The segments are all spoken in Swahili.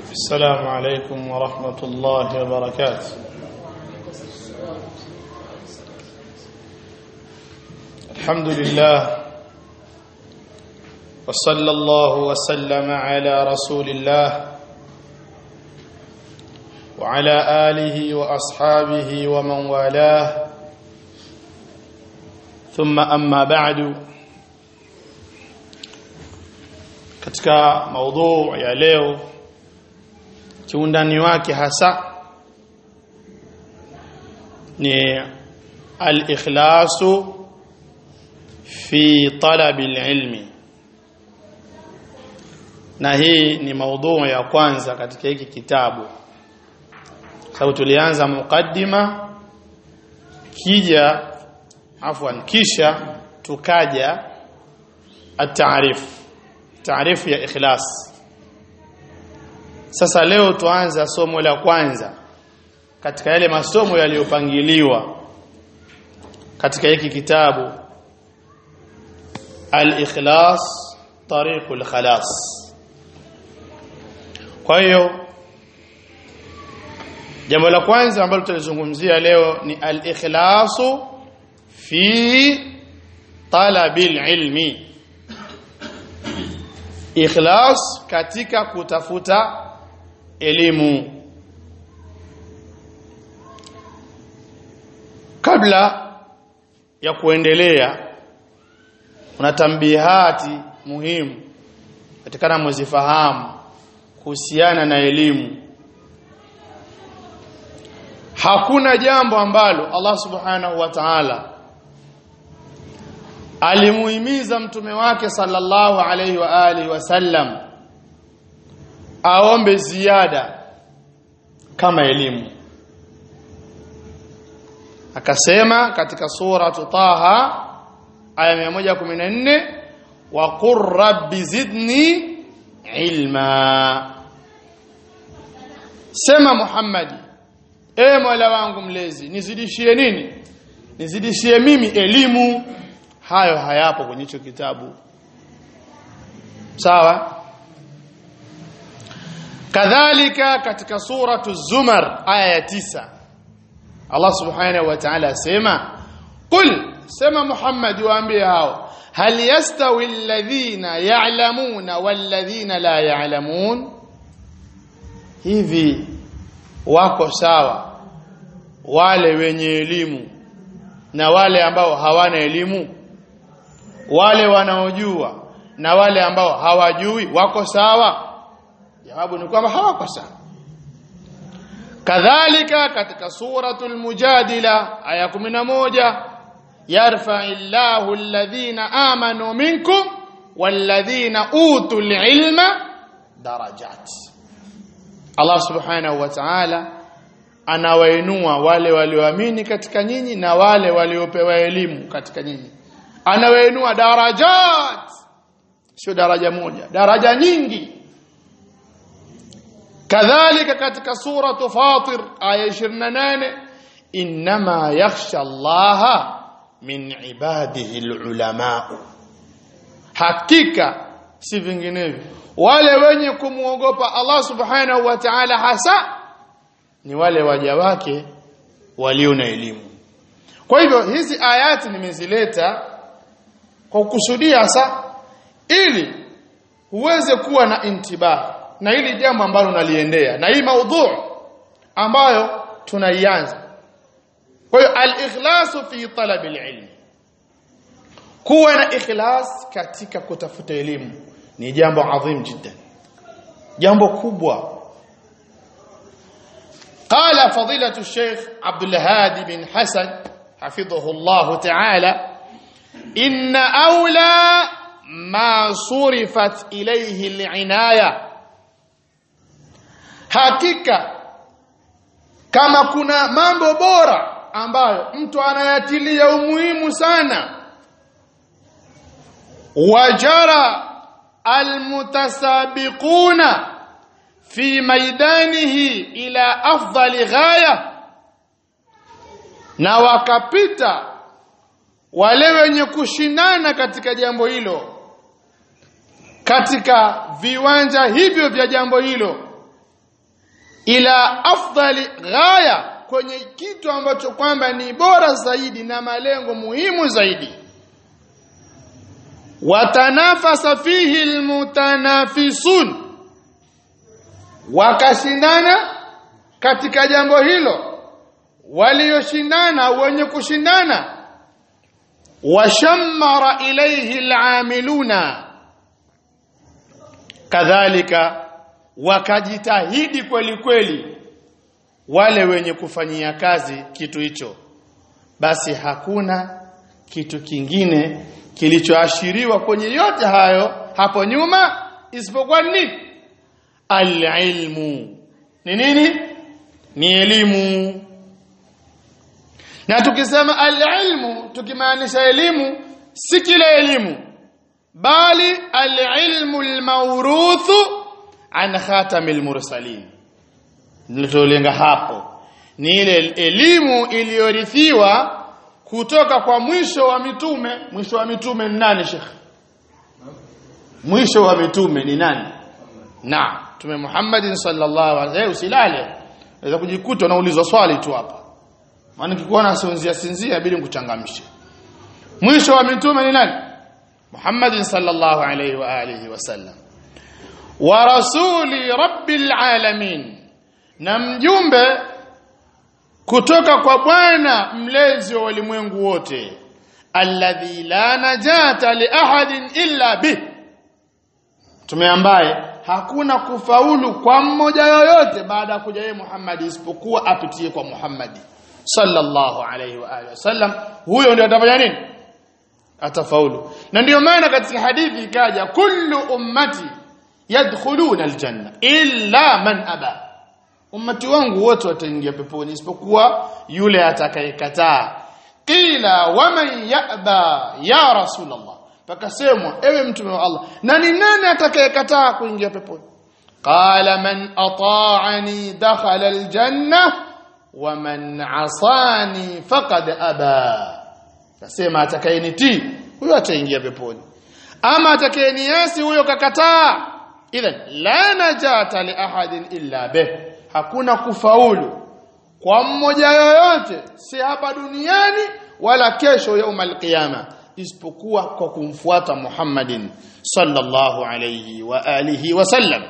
السلام عليكم ورحمة الله وبركاته الحمد لله وصلى الله وسلم على رسول الله وعلى آله وأصحابه ومن والاه ثم أما بعد katika maudhu ya leo kiundani wake hasa ni al-ikhlasu fi talabi al-ilmi na hii ni maudhu ya kwanza katika hiki kitabu sababu tulianza mukaddima kija afwan kisha tukaja at-ta'rif taarifu ya ikhlas sasa leo tuanza somo la kwanza katika yale masomo yaliyopangiliwa katika hiki kitabu al-ikhlas tariqul khalas kwa hiyo jambo la kwanza ambalo tutalizungumzia leo ni al-ikhlasu fi talabil ilmi ikhlas katika kutafuta elimu kabla ya kuendelea kuna tambihati muhimu katika muzifahamu kuhusiana na elimu hakuna jambo ambalo Allah subhanahu wa ta'ala alimuhimiza mtume wake sallallahu alayhi wa alihi wasallam aombe ziada kama elimu akasema katika sura Taha aya 114 wa qur rabbi zidni ilma sema Muhammadi e Mola wangu mlezi nizidishie nini nizidishie mimi elimu hayo hayapo kwenye hicho kitabu sawa kadhalika katika suratu zumar aya ya tisa Allah subhanahu wa ta'ala asema qul sema Muhammad waambie hao hal yastawi alladhina ya'lamuna walladhina la ya'lamun hivi wako sawa wale wenye elimu na wale ambao hawana elimu wale wanaojua na wale ambao hawajui wako sawa jawabu ni kwamba hawako sawa kadhalika katika suratul mujadila aya 11 yarfa'illahu alladhina amanu minkum walladhina utul ilma darajat Allah subhanahu wa ta'ala anawainua wale walioamini katika nyinyi na wale waliopewa elimu katika nyinyi anawainua darajat sio daraja moja daraja nyingi kadhalika katika suratu fatir aya 28 inma yakhsha allaha min ibadihi alulama hakika si vinginevyo wale wenye kumuogopa Allah subhanahu wa ta'ala hasa ni wale waja wake walio na elimu kwa hivyo hizi ayati nimezileta kwa kukusudia sa ili uweze kuwa na intibah na hili jambo ambalo unaliendea na hii maudhu ambayo tunaianza kwa hiyo al-ikhlasu fi talab al-ilm kuwa na ikhlas katika kutafuta elimu ni jambo adhim jiddan jambo kubwa قال فضيلة الشيخ عبد الهادي بن حسن حفظه الله تعالى إن أولى ما صرفت إليه العناية hakika kama kuna mambo bora ambayo mtu anayatilia umuhimu sana wajara almutasabiquna fi maidanihi ila afdali ghaya na wakapita wale wenye kushindana katika jambo hilo katika viwanja hivyo vya jambo hilo ila afdali ghaya kwenye kitu ambacho kwamba ni bora zaidi na malengo muhimu zaidi watanafasa fihi almutanafisun wakashindana katika jambo hilo walioshindana wenye kushindana washammara ilayhi al'amiluna kadhalika wakajitahidi kweli kweli wale wenye kufanyia kazi kitu hicho basi hakuna kitu kingine kilichoashiriwa kwenye yote hayo hapo nyuma isipokuwa nini alilmu ni nini ni elimu na tukisema alilmu tukimaanisha elimu si kila elimu bali alilmu almawruthu an khatamil mursalin nilitolenga hapo ni ile elimu iliyorithiwa kutoka kwa mwisho wa mitume mwisho wa mitume ni nani shekh mwisho wa mitume ni nani na tume Muhammad sallallahu alaihi wasallam usilale unaweza kujikuta unaulizwa swali tu hapa maana nikikuona sinzia sinzia bila kuchangamsha mwisho wa mitume ni nani Muhammad sallallahu alaihi wa alihi wasallam wa rasuli rabbil alamin na mjumbe kutoka kwa Bwana mlezi wa ulimwengu wote alladhi la najata li ahadin illa bih tumeambaye hakuna kufaulu kwa mmoja yoyote baada ya kuja yeye Muhammad isipokuwa apitie kwa Muhammad sallallahu alayhi wa alihi wasallam huyo ndio atafanya nini atafaulu na ndiyo maana katika hadithi ikaja kullu ummati yadkhuluna aljanna illa man aba ummati wangu wote wataingia peponi isipokuwa yule atakayekataa qila waman yaba ya rasulullah pakasemwa ewe mtume wa Allah na ni nani atakayekataa kuingia peponi qala man ata'ani dakhala aljanna wa man asani faqad aba nasema atakayenitii huyo ataingia peponi ama atakayeniasi huyo kakataa idhan la najata li ahadin illa bih hakuna kufaulu kwa mmoja yoyote si hapa duniani wala kesho yaumul qiyama isipokuwa kwa kumfuata Muhammadin sallallahu alayhi wa alihi wasallam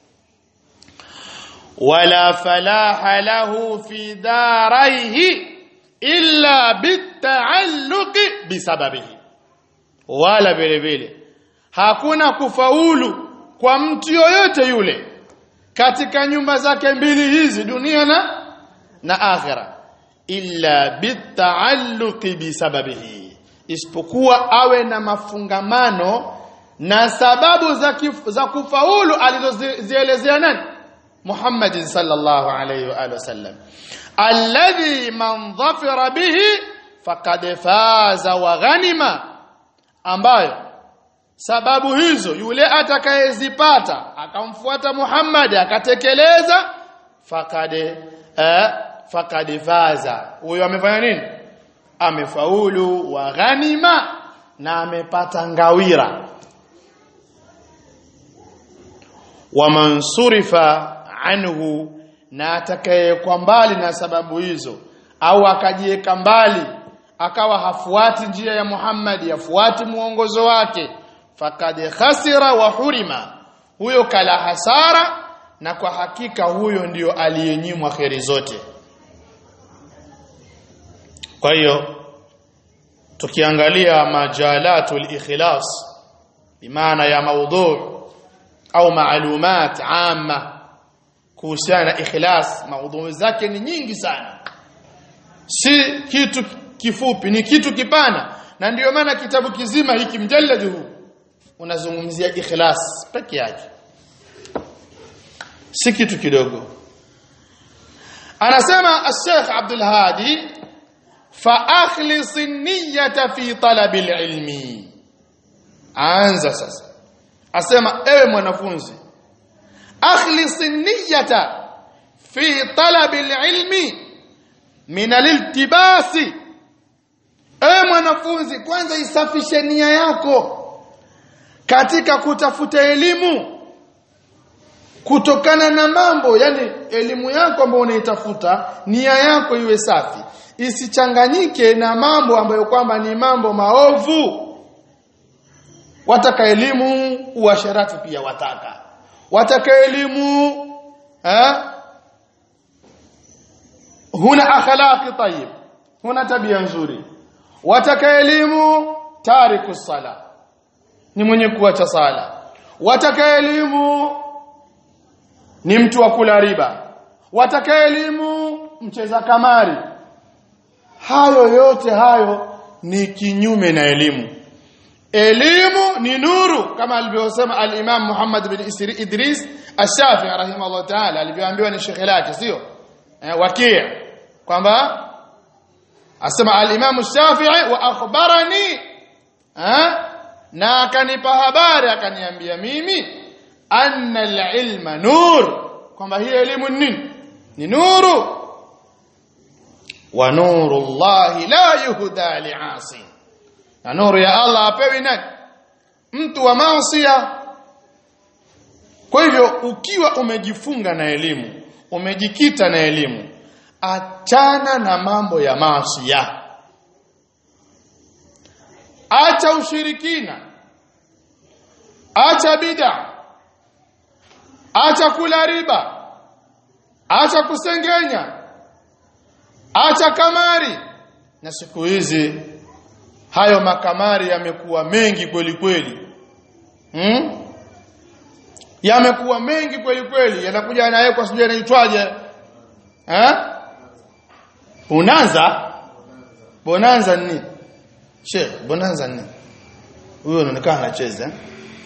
wala falaha lahu fi daraihi illa bitaalluqi bisababihi wala vile vile hakuna kufaulu kwa mtu yoyote yule katika nyumba zake mbili hizi dunia na na akhira illa bitaalluqi bisababihi isipokuwa awe na mafungamano na sababu za, kif, za kufaulu alizozielezea nani Muhammad sallallahu alayhi wa alihi wasallam alladhi man dhafira bihi faqad faza wa ghanima ambayo sababu hizo yule atakayezipata akamfuata Muhammad akatekeleza faqad eh, faqad faza huyo amefanya nini amefaulu wa ghanima na amepata ngawira wa mansurifa anhu na atakayekwa mbali na sababu hizo au akajiweka mbali akawa hafuati njia ya Muhammad hafuati muongozo wake fakad khasira wa hurima huyo kala hasara na kwa hakika huyo ndiyo aliyenyimwa kheri zote kwa hiyo tukiangalia majalatul ikhlas bimaana ya maudhu au maalumat amma kuhusiana na ikhlas maudhu zake ni nyingi sana si kitu kifupi ni kitu kipana na ndiyo maana kitabu kizima hiki mjalladi huu unazungumzia ikhlas peke yake si kitu kidogo anasema al-Sheikh Abdul Hadi fa akhlis an-niyyata fi talab al-ilmi anza sasa asema ewe mwanafunzi akhlis an-niyyata fi talab al-ilmi min al-iltibasi ewe mwanafunzi kwanza isafishe nia yako katika kutafuta elimu kutokana na mambo yani elimu yako ambayo unaitafuta nia yako iwe safi isichanganyike na mambo ambayo kwamba ni mambo maovu wataka elimu uasharati pia wataka wataka elimu eh huna akhlaqi tayyib huna tabia nzuri wataka elimu tariku sala ni mwenye kuacha sala wataka elimu ni mtu wa kula riba wataka elimu mcheza kamari hayo yote hayo ni kinyume na elimu elimu ni nuru kama alivyosema al-Imam Muhammad bin Isri Idris Ash-Shafi'i rahimahullah ta'ala alivyoambiwa ni shekhe lake sio eh, wakia kwamba asema al-Imam Ash-Shafi'i wa akhbarani eh, na akanipa habari akaniambia mimi anna al-ilma nur kwamba hii elimu ni nini ni nuru wa nuru Allah la yuhda li'asi na nuru ya Allah apewi nani mtu wa maasiya kwa hivyo ukiwa umejifunga na elimu umejikita na elimu achana na mambo ya maasiya acha ushirikina acha bid'a acha kula riba acha kusengenya acha kamari na siku hizi hayo makamari yamekuwa mengi kweli kweli hmm? yamekuwa mengi kweli kweli yanakuja yanawekwa sijui yanaitwaje eh bonanza bonanza ni she bonanza ni huyo anaonekana anacheza eh?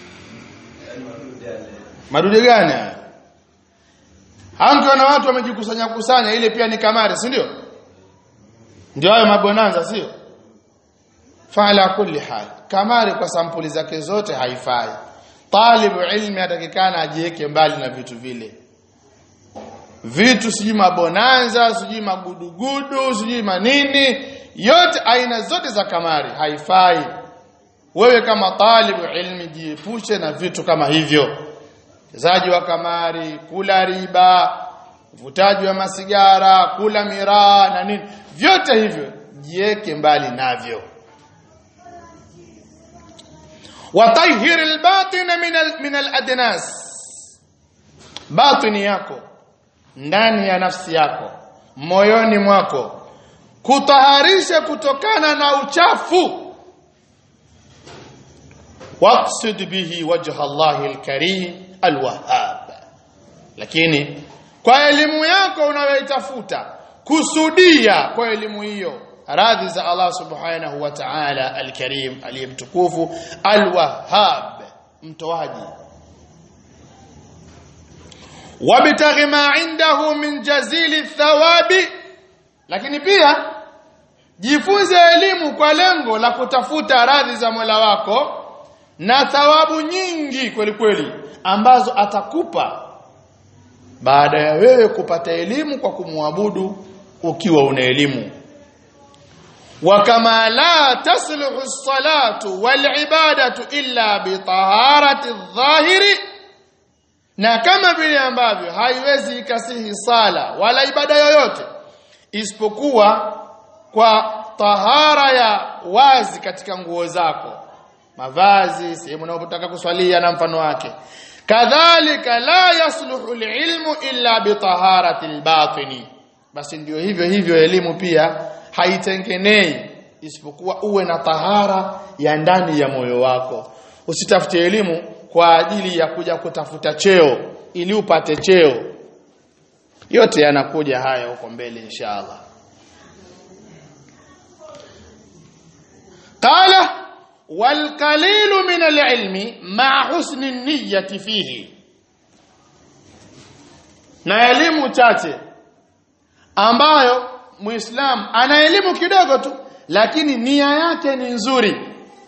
madude gani haya Hangi na watu wamejikusanya kusanya ile pia ni kamari si ndio ndio hayo mabonanza sio fala kulli hal kamari kwa sampuli zake zote haifai talibu ilmi atakikana ajiweke mbali na vitu vile vitu sijui mabonanza sijui magudugudu sijui manini yote aina zote za kamari haifai wewe kama talibu ilmi jiepushe na vitu kama hivyo chezaji wa kamari kula riba uvutaji wa masigara kula miraa na nini vyote hivyo jiweke mbali navyo watahhir albatin min al, min aladnas batini yako ndani ya nafsi yako moyoni mwako kutaharisha kutokana na uchafu waqsid bihi wajha Allah alkarim alwahhab lakini kwa elimu yako unayoitafuta kusudia kwa elimu hiyo radhi za Allah subhanahu wa ta'ala alkarim aliyemtukufu alwahhab mtoaji wabtaghi ma indahu min jazili thawabi lakini pia jifunze elimu kwa lengo la kutafuta radhi za Mola wako na thawabu nyingi kweli kweli ambazo atakupa baada ya wewe kupata elimu kwa kumwabudu ukiwa una elimu وكما لا تصلح الصلاة والعبادة إلا بطهارة الظاهر na kama vile ambavyo haiwezi ikasihi sala wala ibada yoyote isipokuwa kwa tahara ya wazi katika nguo zako mavazi sehemu unayotaka kuswalia na mfano wake kadhalika la yasluhu alilmu illa bitaharati albatini basi ndio hivyo hivyo elimu pia haitengenei isipokuwa uwe na tahara ya ndani ya moyo wako usitafute elimu kwa ajili ya kuja kutafuta cheo ili upate cheo yote yanakuja haya huko mbele inshallah qala wal qalilu min al-ilmi ma husni niyyati fihi na elimu chache ambayo muislam ana elimu kidogo tu lakini nia yake ni nzuri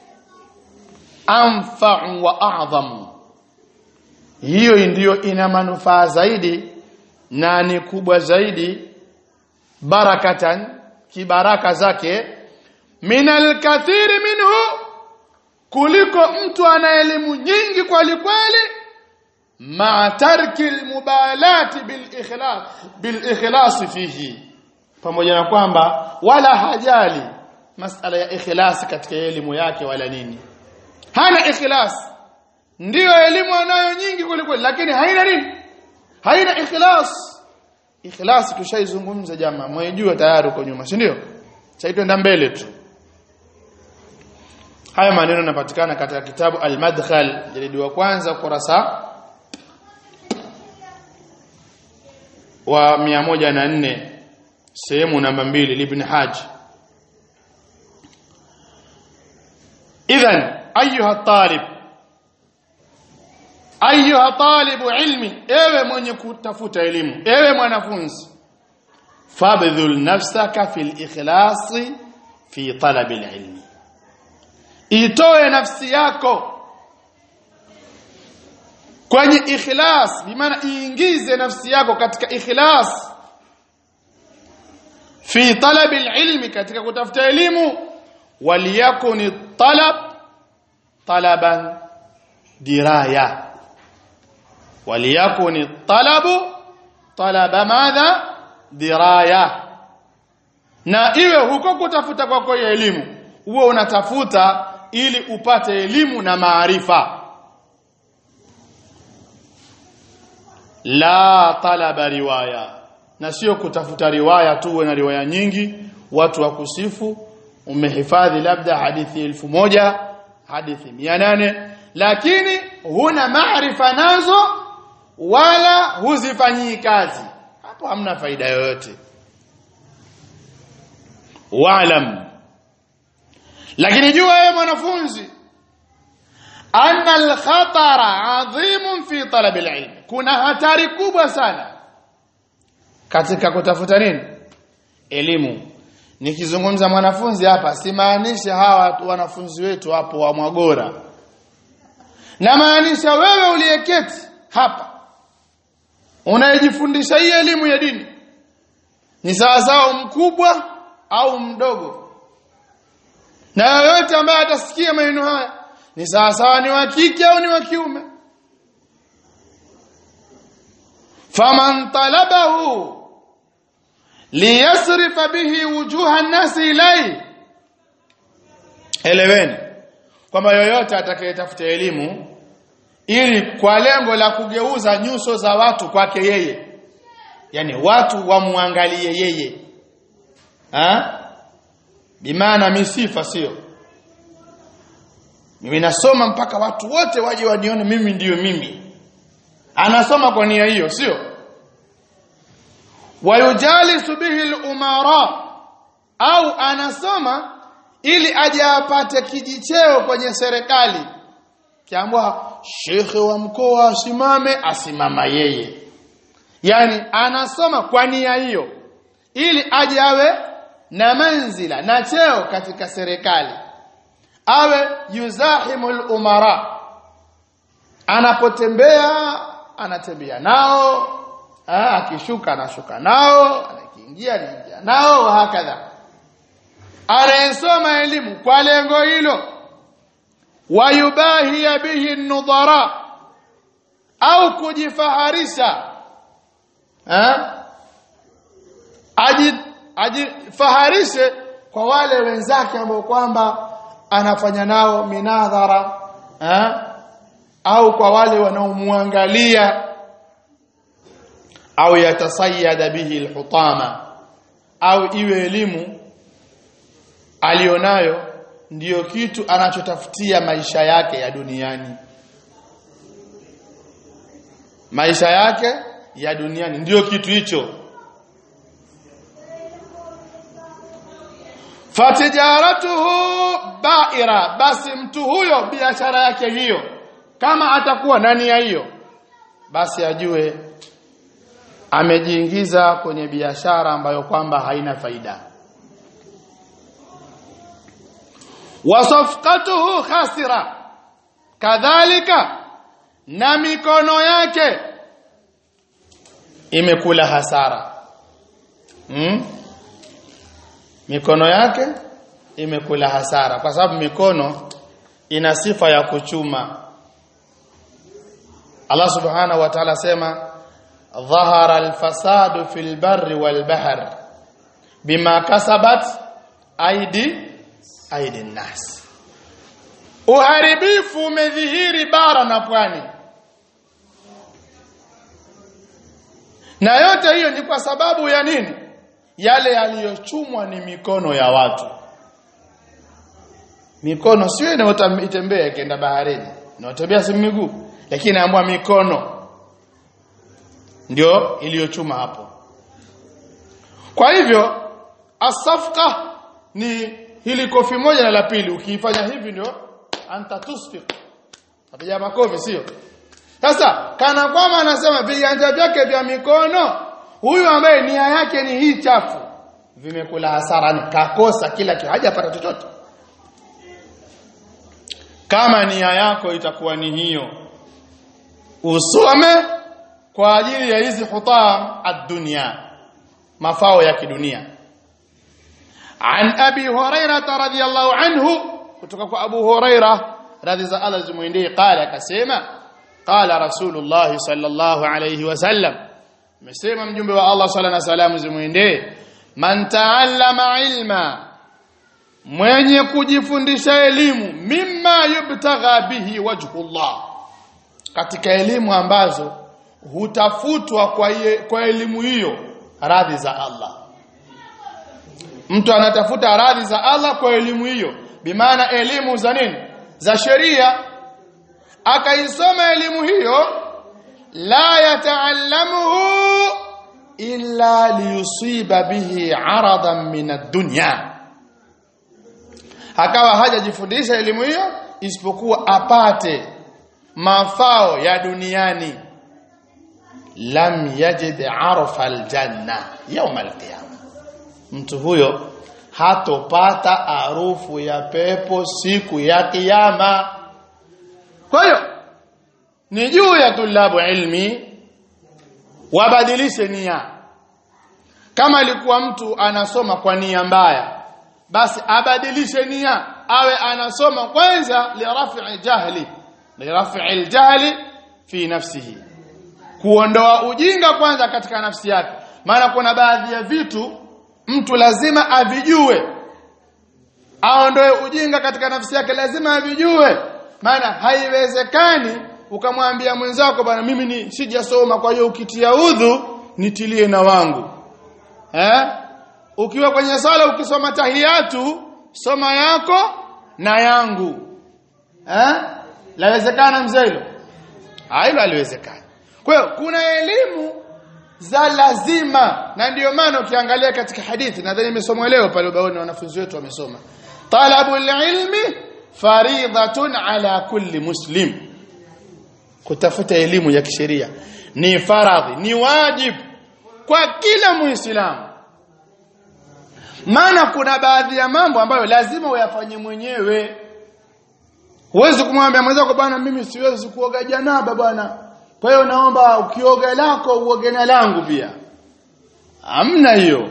anfa'u wa a'zam hiyo ndiyo ina manufaa zaidi na ni kubwa zaidi barakatan kibaraka zake minal kathiri minhu kuliko mtu ana elimu nyingi kweli kweli ma'a tarki almubalati bil ikhlas bil ikhlas fihi pamoja na kwamba wala hajali masala ya ikhlas katika elimu yake wala nini hana ikhlas ndiyo elimu anayo nyingi kuliko lakini haina nini haina ikhlas ikhlas tushaizungumza jamaa mwejua tayari uko nyuma si ndio sasa twenda mbele tu haya maneno yanapatikana katika kitabu al-madkhal jalidi wa kwanza kurasa wa 104 sehemu namba mbili ibn Haj idhan ayuha talib ayuha talibu ilmi ewe mwenye kutafuta elimu ewe mwanafunzi fabdhul nafsaka fil ikhlasi fi talab ilmi itoe nafsi yako kwenye ikhlas bimaana iingize nafsi yako katika ikhlas fi talab ilmi katika kutafuta elimu waliyakun talab talaban diraya waliyakun talabu talaba madha diraya na iwe huko kutafuta kwako ya elimu uwe unatafuta ili upate elimu na maarifa la talaba riwaya na sio kutafuta riwaya tu na riwaya nyingi watu wakusifu umehifadhi labda hadithi elfu moja hadithi mia nane lakini huna maarifa nazo wala huzifanyii kazi hapo hamna faida yoyote waalam lakini jua wewe mwanafunzi anna al-khatara adhimun fi talab al-ilm kuna hatari kubwa sana katika kutafuta nini elimu nikizungumza mwanafunzi hapa simaanisha hawa wanafunzi wetu hapo wa Mwagora na maanisha wewe uliyeketi hapa unayejifundisha hii elimu ya dini ni sawa sawa mkubwa au mdogo na yoyote ambaye atasikia maneno haya ni sawa sawa ni wa kike au ni wa kiume faman talabahu liyasrifa bihi wujuha an-nasi ilai eleweni kwamba yoyote atakayetafuta elimu ili kwa lengo la kugeuza nyuso za watu kwake yeye yani watu wamwangalie yeye ha bimaana misifa sio mimi nasoma mpaka watu wote waje wanione mimi ndiyo mimi anasoma kwa nia hiyo sio wayujalisu bihi al-umara au anasoma ili aje apate kijicheo kwenye serikali kiambwa shekhe wa mkoa asimame asimama yeye yani anasoma kwa nia hiyo ili aje awe na manzila na cheo katika serikali awe yuzahimul umara anapotembea anatembea nao ha, akishuka anashuka nao anakiingia anaingia nao hakadha anayesoma elimu kwa lengo hilo wayubahi bihi nudhara au kujifaharisha ha? ajifaharishe kwa wale wenzake ambao kwamba anafanya nao minadhara ha? au kwa wale wanaomwangalia au yatasayada bihi alhutama au iwe elimu alionayo ndiyo kitu anachotafutia maisha yake ya duniani maisha yake ya duniani ndiyo kitu hicho fatijaratuhu baira basi mtu huyo biashara yake hiyo kama atakuwa ndani ya hiyo basi ajue amejiingiza kwenye biashara ambayo kwamba haina faida wasafqatuhu khasira kadhalika na mikono yake imekula hasara hmm? mikono yake imekula hasara kwa sababu mikono ina sifa ya kuchuma Allah subhanahu wa ta'ala sema dhahara alfasadu fil barri wal bahr bima kasabat aidi aidi nas uharibifu umedhihiri bara na pwani na yote hiyo ni kwa sababu ya nini yale yaliyochumwa ni mikono ya watu mikono sio inayotembea ikienda baharini inayotembea si miguu lakini naambwa mikono ndio iliyochuma hapo kwa hivyo asafqa ni hili kofi moja na la pili ukiifanya hivi ndio anta tusfiq apiga makofi sio sasa kana kwamba anasema viganja vyake vya mikono huyu ambaye nia yake ni hii chafu vimekula hasara ni kakosa kila kitu hajapata chochote kama nia yako itakuwa ni hiyo usome kwa ajili ya hizi hutam ad-dunya mafao ya kidunia an abi hurairah radhiyallahu anhu kutoka kwa abu hurairah radhi za Allah zimwendee qala akasema qala rasulullah sallallahu alayhi wasallam amesema mjumbe wa Allah sala na salamu zimwendee man taallama ilma mwenye kujifundisha elimu mimma yubtagha bihi wajhullah katika elimu ambazo hutafutwa kwa, ye, kwa elimu hiyo radhi za Allah mtu anatafuta radhi za Allah kwa elimu hiyo bimaana elimu za nini za sheria akaisoma elimu hiyo la yataallamuhu illa liyusiba bihi aradan min ad-dunya akawa hajajifundisha elimu hiyo isipokuwa apate mafao ya duniani lam yajid arfa aljanna yawm alqiyama mtu huyo hatopata harufu ya pepo siku ya kiyama kwa hiyo ni juu ya tulabu ilmi wabadilishe nia kama alikuwa mtu anasoma kwa nia mbaya basi abadilishe nia awe anasoma kwanza lirafi jahli lirafi aljahli fi nafsihi kuondoa ujinga kwanza katika nafsi yake maana kuna baadhi ya vitu mtu lazima avijue aondoe ujinga katika nafsi yake lazima avijue maana haiwezekani ukamwambia mwenzako bwana mimi ni sijasoma kwa hiyo ukitia udhu nitilie na wangu eh ukiwa kwenye sala ukisoma tahiyatu soma yako na yangu eh lawezekana mzee hilo hilo haliwezekani kwa hiyo kuna elimu za lazima na ndiyo maana ukiangalia katika hadithi nadhani imesomwa leo pale ubaoni wanafunzi wetu wamesoma talabul ilmi faridhatun ala kulli muslim kutafuta elimu ya kisheria ni faradhi ni wajibu kwa kila muislamu maana kuna baadhi ya mambo ambayo lazima uyafanye mwenyewe huwezi kumwambia mwenzako bwana mimi siwezi kuoga janaba bwana kwa hiyo naomba ukioga lako uoge na langu pia hamna hiyo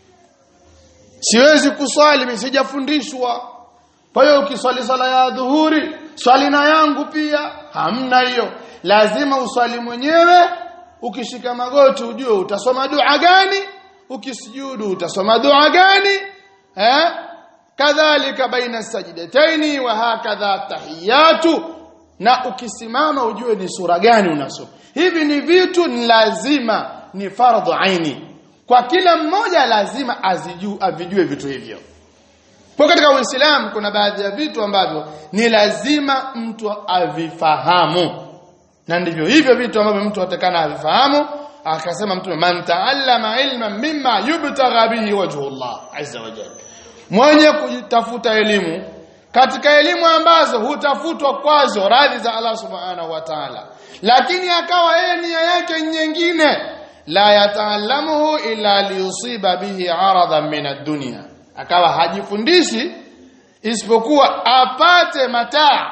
siwezi kuswali mimi sijafundishwa kwa hiyo ukiswali sala ya dhuhuri swali na yangu pia hamna hiyo lazima uswali mwenyewe ukishika magoti ujue utasoma dua gani ukisujudu utasoma dua gani eh kadhalika baina sajdataini wa hakadha tahiyatu na ukisimama ujue ni sura gani unasoma hivi ni vitu ni lazima ni fardhu aini kwa kila mmoja lazima aziju avijue vitu hivyo kwa katika Uislamu kuna baadhi ya vitu ambavyo ni lazima mtu avifahamu na ndivyo hivyo vitu ambavyo mtu atakana avifahamu akasema mtume man taallama ilman mimma yubtagha bihi wajhullah azza wa jalla mwenye kutafuta elimu katika elimu ambazo hutafutwa kwazo radhi za Allah subhanahu wa ta'ala lakini akawa yeye nia yake nyingine la yataallamuhu illa liyusiba bihi aradan min ad-dunya akawa hajifundishi isipokuwa apate mataa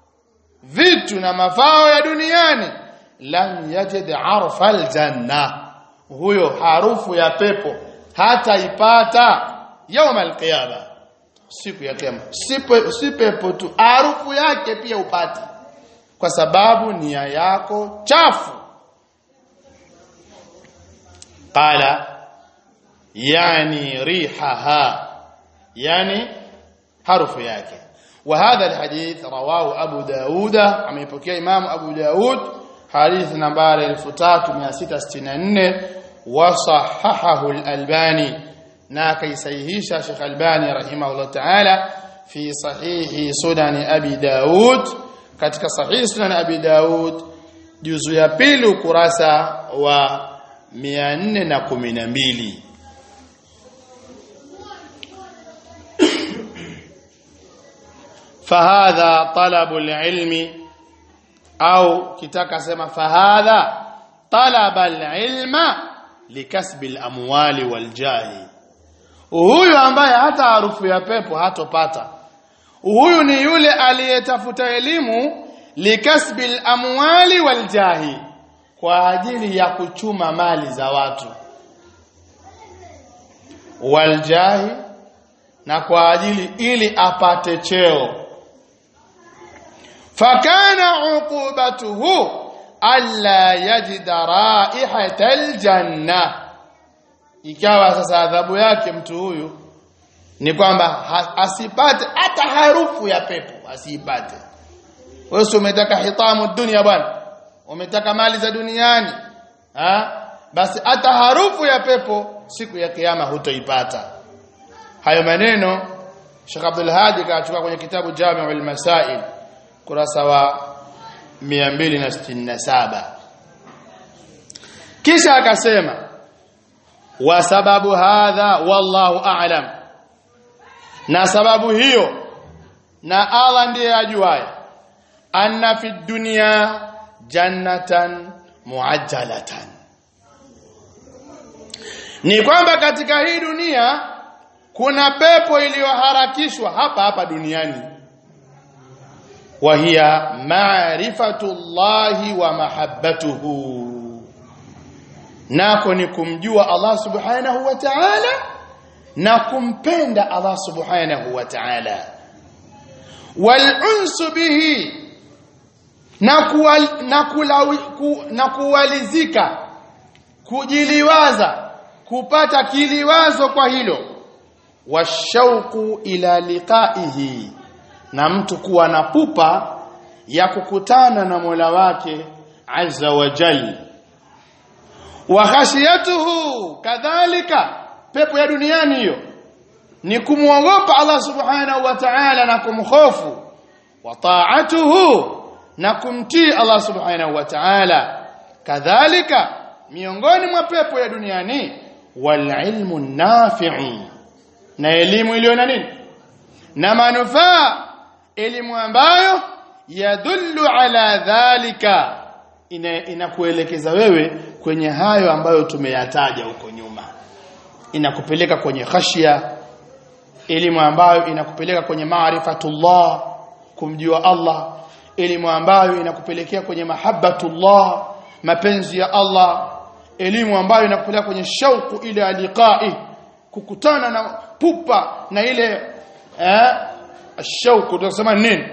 vitu na mafao ya duniani lam yajid arfa aljanna huyo harufu ya pepo hata ipata يوم القيامه siku ya kiyama si pepo tu harufu yake pia upati kwa sababu nia yako chafu qala yani rihaha yani harufu yake وهذا الحديث رواه أبو داود عم يبكي إمام أبو داود حديث نمبر 3664 وصححه الألباني ناكي سيهيش شيخ الألباني رحمه الله تعالى في صحيح سنن أبي داود katika sahihi sunan abi daud juzu ya pili ukurasa wa 412 fahadha talabu alilmi au kitaka sema fahadha talaba alilma likasbi alamwali waljahi huyu ambaye hata harufu ya pepo hatopata huyu ni yule aliyetafuta elimu likasbi alamwali waljahi kwa ajili ya kuchuma mali za watu waljahi na kwa ajili ili apate cheo fakana uqubatuhu alla yajida raihata aljanna ikawa sasa adhabu yake mtu huyu ni kwamba ha, asipate hata harufu ya pepo asipate wewe umetaka hitamu dunia bwana umetaka mali za duniani ha? basi hata harufu ya pepo siku ya kiyama hutoipata hayo maneno Sheikh Abdul Hadi kaachukua kwenye kitabu Jami'ul Masail kurasa wa 267 kisha akasema wa sababu hadha wallahu a'lam na sababu hiyo na Allah ndiye ajuaye anna fi dunya jannatan muajjalatan ni kwamba katika hii dunia kuna pepo iliyoharakishwa hapa hapa duniani wa hiya ma'rifatullahi wa mahabbatuhu nako ni kumjua Allah subhanahu wa ta'ala na kumpenda Allah subhanahu wa ta'ala wal unsu bihi na kuwal, na, kulawi, ku, na kuwalizika kujiliwaza kupata kiliwazo kwa hilo washauku ila liqaihi na mtu kuwa na pupa ya kukutana na Mola wake azza wa jalla wa khashiyatuhu kadhalika pepo ya duniani hiyo ni kumwogopa Allah subhanahu wa ta'ala na kumhofu wa ta'atuhu na kumtii Allah subhanahu wa ta'ala kadhalika miongoni mwa pepo ya duniani wal ilmu nafi'u na elimu iliyo na nini na manufaa elimu ambayo yadullu ala dhalika inakuelekeza ina wewe kwenye hayo ambayo tumeyataja huko nyuma inakupeleka kwenye khashia elimu ambayo inakupeleka kwenye maarifatullah kumjua Allah elimu ambayo inakupelekea kwenye mahabbatullah mapenzi ya Allah elimu ambayo inakupeleka kwenye shauku ile aliqai kukutana na pupa na ile eh shauku tunasema nini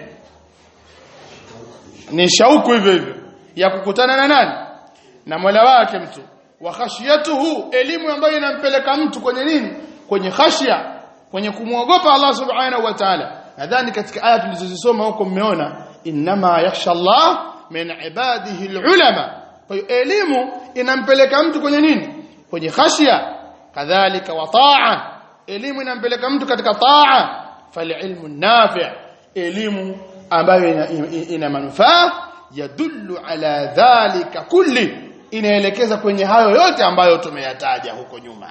ni shauku hivyo hivyo ya kukutana na nani na Mola wake mtu wa khashiyatuhu elimu ambayo inampeleka mtu kwenye nini kwenye khashia kwenye kumwogopa Allah subhanahu wa ta'ala nadhani katika aya tulizozisoma huko mmeona inma yakhsha Allah min ibadihi alulama kwa hiyo elimu inampeleka mtu kwenye nini kwenye khashia kadhalika wa taa elimu inampeleka mtu katika taa falilmu nafi' elimu ambayo ina, ina, ina manufaa yadullu ala dhalika kulli inaelekeza kwenye hayo yote ambayo tumeyataja huko nyuma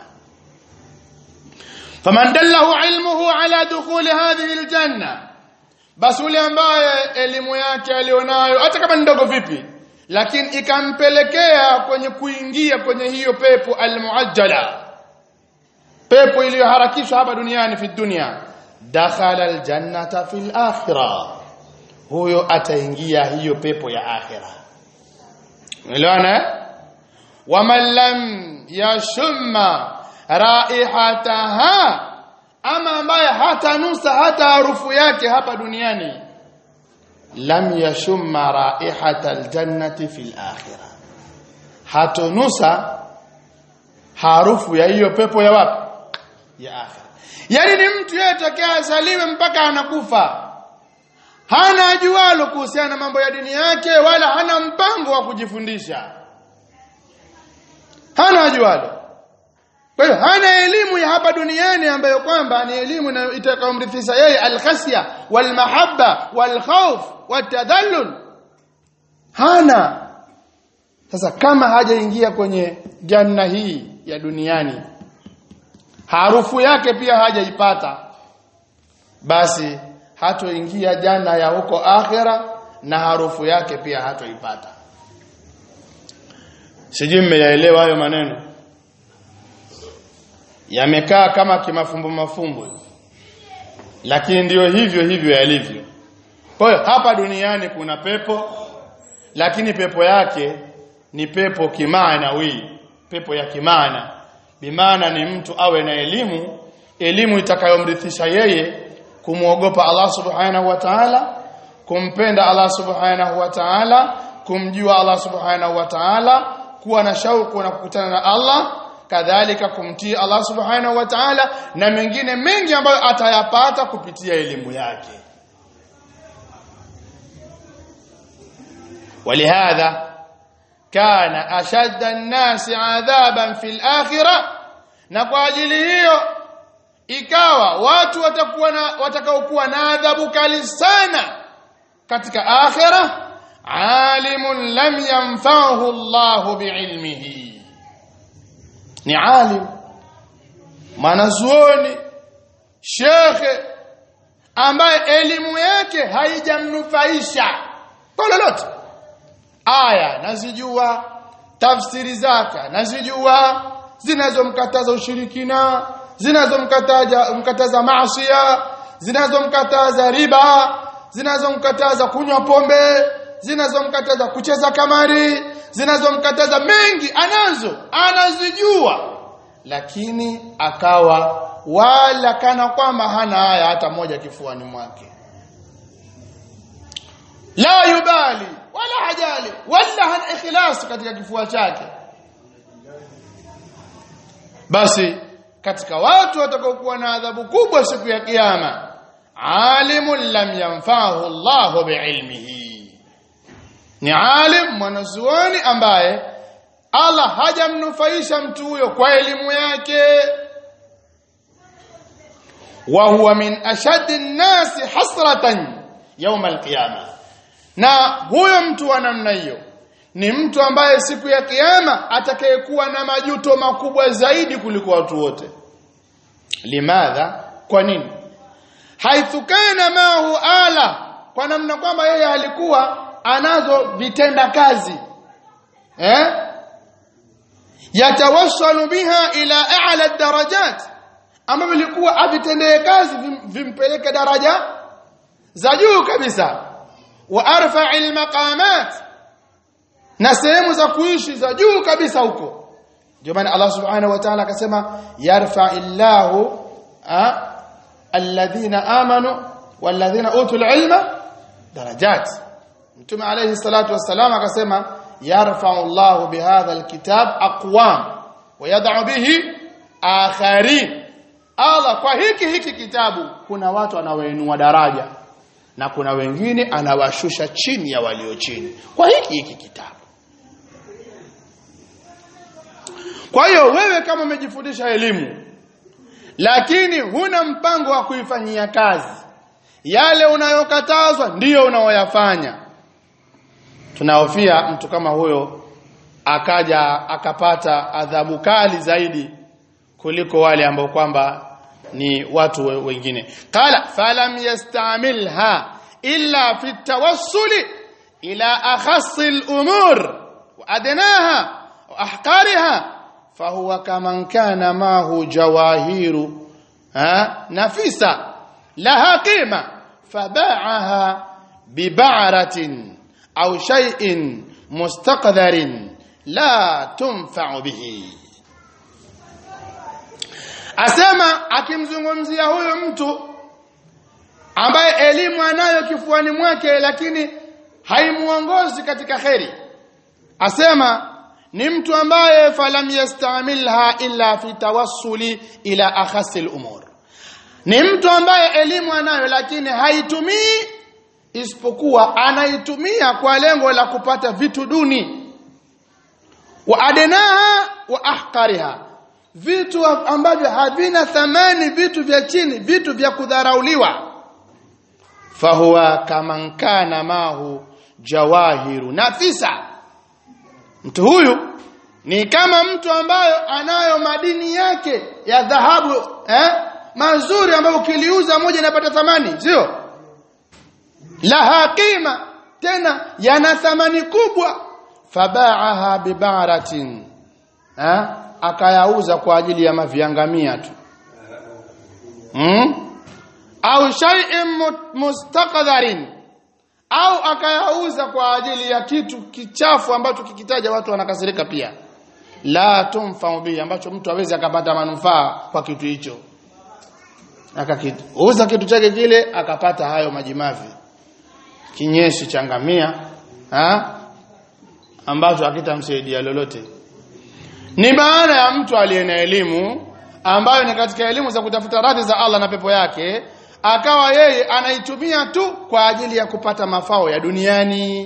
faman dallahu ilmuhu ala dukhuli hadhihi aljanna basi yule ambaye elimu yake alionayo hata kama ndogo vipi lakini ikampelekea kwenye kuingia kwenye hiyo pepo almuajjala pepo iliyoharakishwa hapa duniani fi dunia dakhala aljannata fil akhirah huyo ataingia hiyo pepo ya akhira umeelewana waman lam yashumma raihataha ama ambaye hata nusa hata harufu yake hapa duniani lam yashumma raihata aljannati fil akhirah hatonusa harufu ya hiyo pepo ya wapi ya akhira yani ni mtu yeye tokea azaliwe mpaka anakufa hana ajualo kuhusiana na mambo ya dini yake wala hana mpango wa kujifundisha hana ajualo kwa hiyo hana elimu ya hapa duniani ambayo kwamba ni elimu itakayomrithisha yeye alkhasya walmahabba walkhawf watadhallul hana sasa kama hajaingia kwenye janna hii ya duniani harufu yake pia hajaipata basi hatoingia janna ya huko akhera na harufu yake pia hatoipata sijui mmeyaelewa hayo maneno yamekaa kama kimafumbo mafumbo lakini ndiyo hivyo hivyo yalivyo kwa hiyo hapa duniani kuna pepo lakini pepo yake ni pepo kimaanawi pepo ya kimaana bimaana ni mtu awe na elimu elimu itakayomrithisha yeye kumwogopa Allah subhanahu wa ta'ala kumpenda Allah subhanahu wa ta'ala kumjua Allah subhanahu wa ta'ala kuwa na shauku na kukutana na Allah kadhalika kumtii Allah subhanahu wa ta'ala na mengine mengi ambayo atayapata kupitia elimu yake ولهذا كان أشد الناس عذابا في الآخرة na kwa ajili hiyo ikawa watu watakuwa na watakaokuwa na adhabu kali sana katika akhira alimun lam yanfa'hu Allah biilmihi ni alim mwanazuoni shekhe ambaye elimu yake haijamnufaisha kwa lolote aya nazijua tafsiri zake nazijua zinazomkataza ushirikina zinazomkataza mkataza maasiya zinazomkataza riba zinazomkataza kunywa pombe zinazomkataza kucheza kamari zinazomkataza mengi anazo anazijua lakini akawa wala kana kwamba hana haya hata moja kifuani mwake la yubali wala hajali wala hana ikhlas katika kifua chake basi katika watu watakaokuwa na adhabu kubwa siku ya kiyama alimun lam yanfa'hu Allahu biilmihi ni alim mwanazuoni ambaye Allah hajamnufaisha mtu huyo kwa elimu yake wa huwa min ashaddi an-nasi hasratan yawm al-qiyama na huyo mtu wa namna hiyo ni mtu ambaye siku ya kiyama atakayekuwa na majuto makubwa zaidi kuliko watu wote limadha kwa nini haithu kana mahu ala kwa namna kwamba yeye alikuwa anazo vitenda kazi eh yatawassalu biha ila a'la darajat ambavyo ilikuwa avitendee kazi vim, vimpeleke daraja za juu kabisa wa arfa'il maqamat na sehemu za kuishi za juu kabisa huko ndio maana Allah subhanahu wa ta'ala akasema yarfa'illahu alladhina amanu walladhina utul ilma darajat mtume alayhi salatu wassalam akasema yarfa'u Allahu bihadha alkitab aqwam wa yad'u bihi akharin Allah kwa hiki hiki kitabu kuna watu anawainua daraja na kuna wengine anawashusha chini ya walio chini kwa hiki hiki kitabu kwa hiyo wewe kama umejifundisha elimu lakini huna mpango wa kuifanyia kazi yale unayokatazwa ndiyo unaoyafanya tunahofia mtu kama huyo akaja akapata adhabu kali zaidi kuliko wale ambao kwamba ni watu wengine qala falam yastamilha illa fi tawassuli ila akhassi al-umur wa adnaha wa ahqariha فهو كمن كان معه جواهير ها نفيسة لها قيمة فباعها ببعرة أو شيء مستقذر لا تنفع به asema akimzungumzia huyo mtu ambaye elimu anayo kifuani mwake lakini haimuongozi katika kheri asema ni mtu ambaye falam yastamilha illa fi tawassuli ila akhasi al-umur ni mtu ambaye elimu anayo lakini haitumii isipokuwa anaitumia kwa lengo la kupata vitu duni wa adenaha wa ahqariha vitu ambavyo havina thamani vitu vya chini vitu vya kudharauliwa fahuwa kaman kana mahu jawahiru nafisa mtu huyu ni kama mtu ambayo anayo madini yake ya dhahabu eh mazuri ambayo ukiliuza moja inapata thamani sio laha qima tena yana thamani kubwa fabaaha bibaratin eh akayauza kwa ajili ya maviangamia tu hmm? au shay'in mustaqdharin au akayauza kwa ajili ya kitu kichafu ambacho kikitaja watu wanakasirika pia la tumfa bi ambacho mtu hawezi akapata manufaa kwa kitu hicho akakiuza kitu chake kile akapata hayo majimavi kinyeshi changamia ha ambacho hakitamsaidia lolote ni maana ya mtu aliye na elimu ambayo ni katika elimu za kutafuta radhi za Allah na pepo yake akawa yeye anaitumia tu kwa ajili ya kupata mafao ya duniani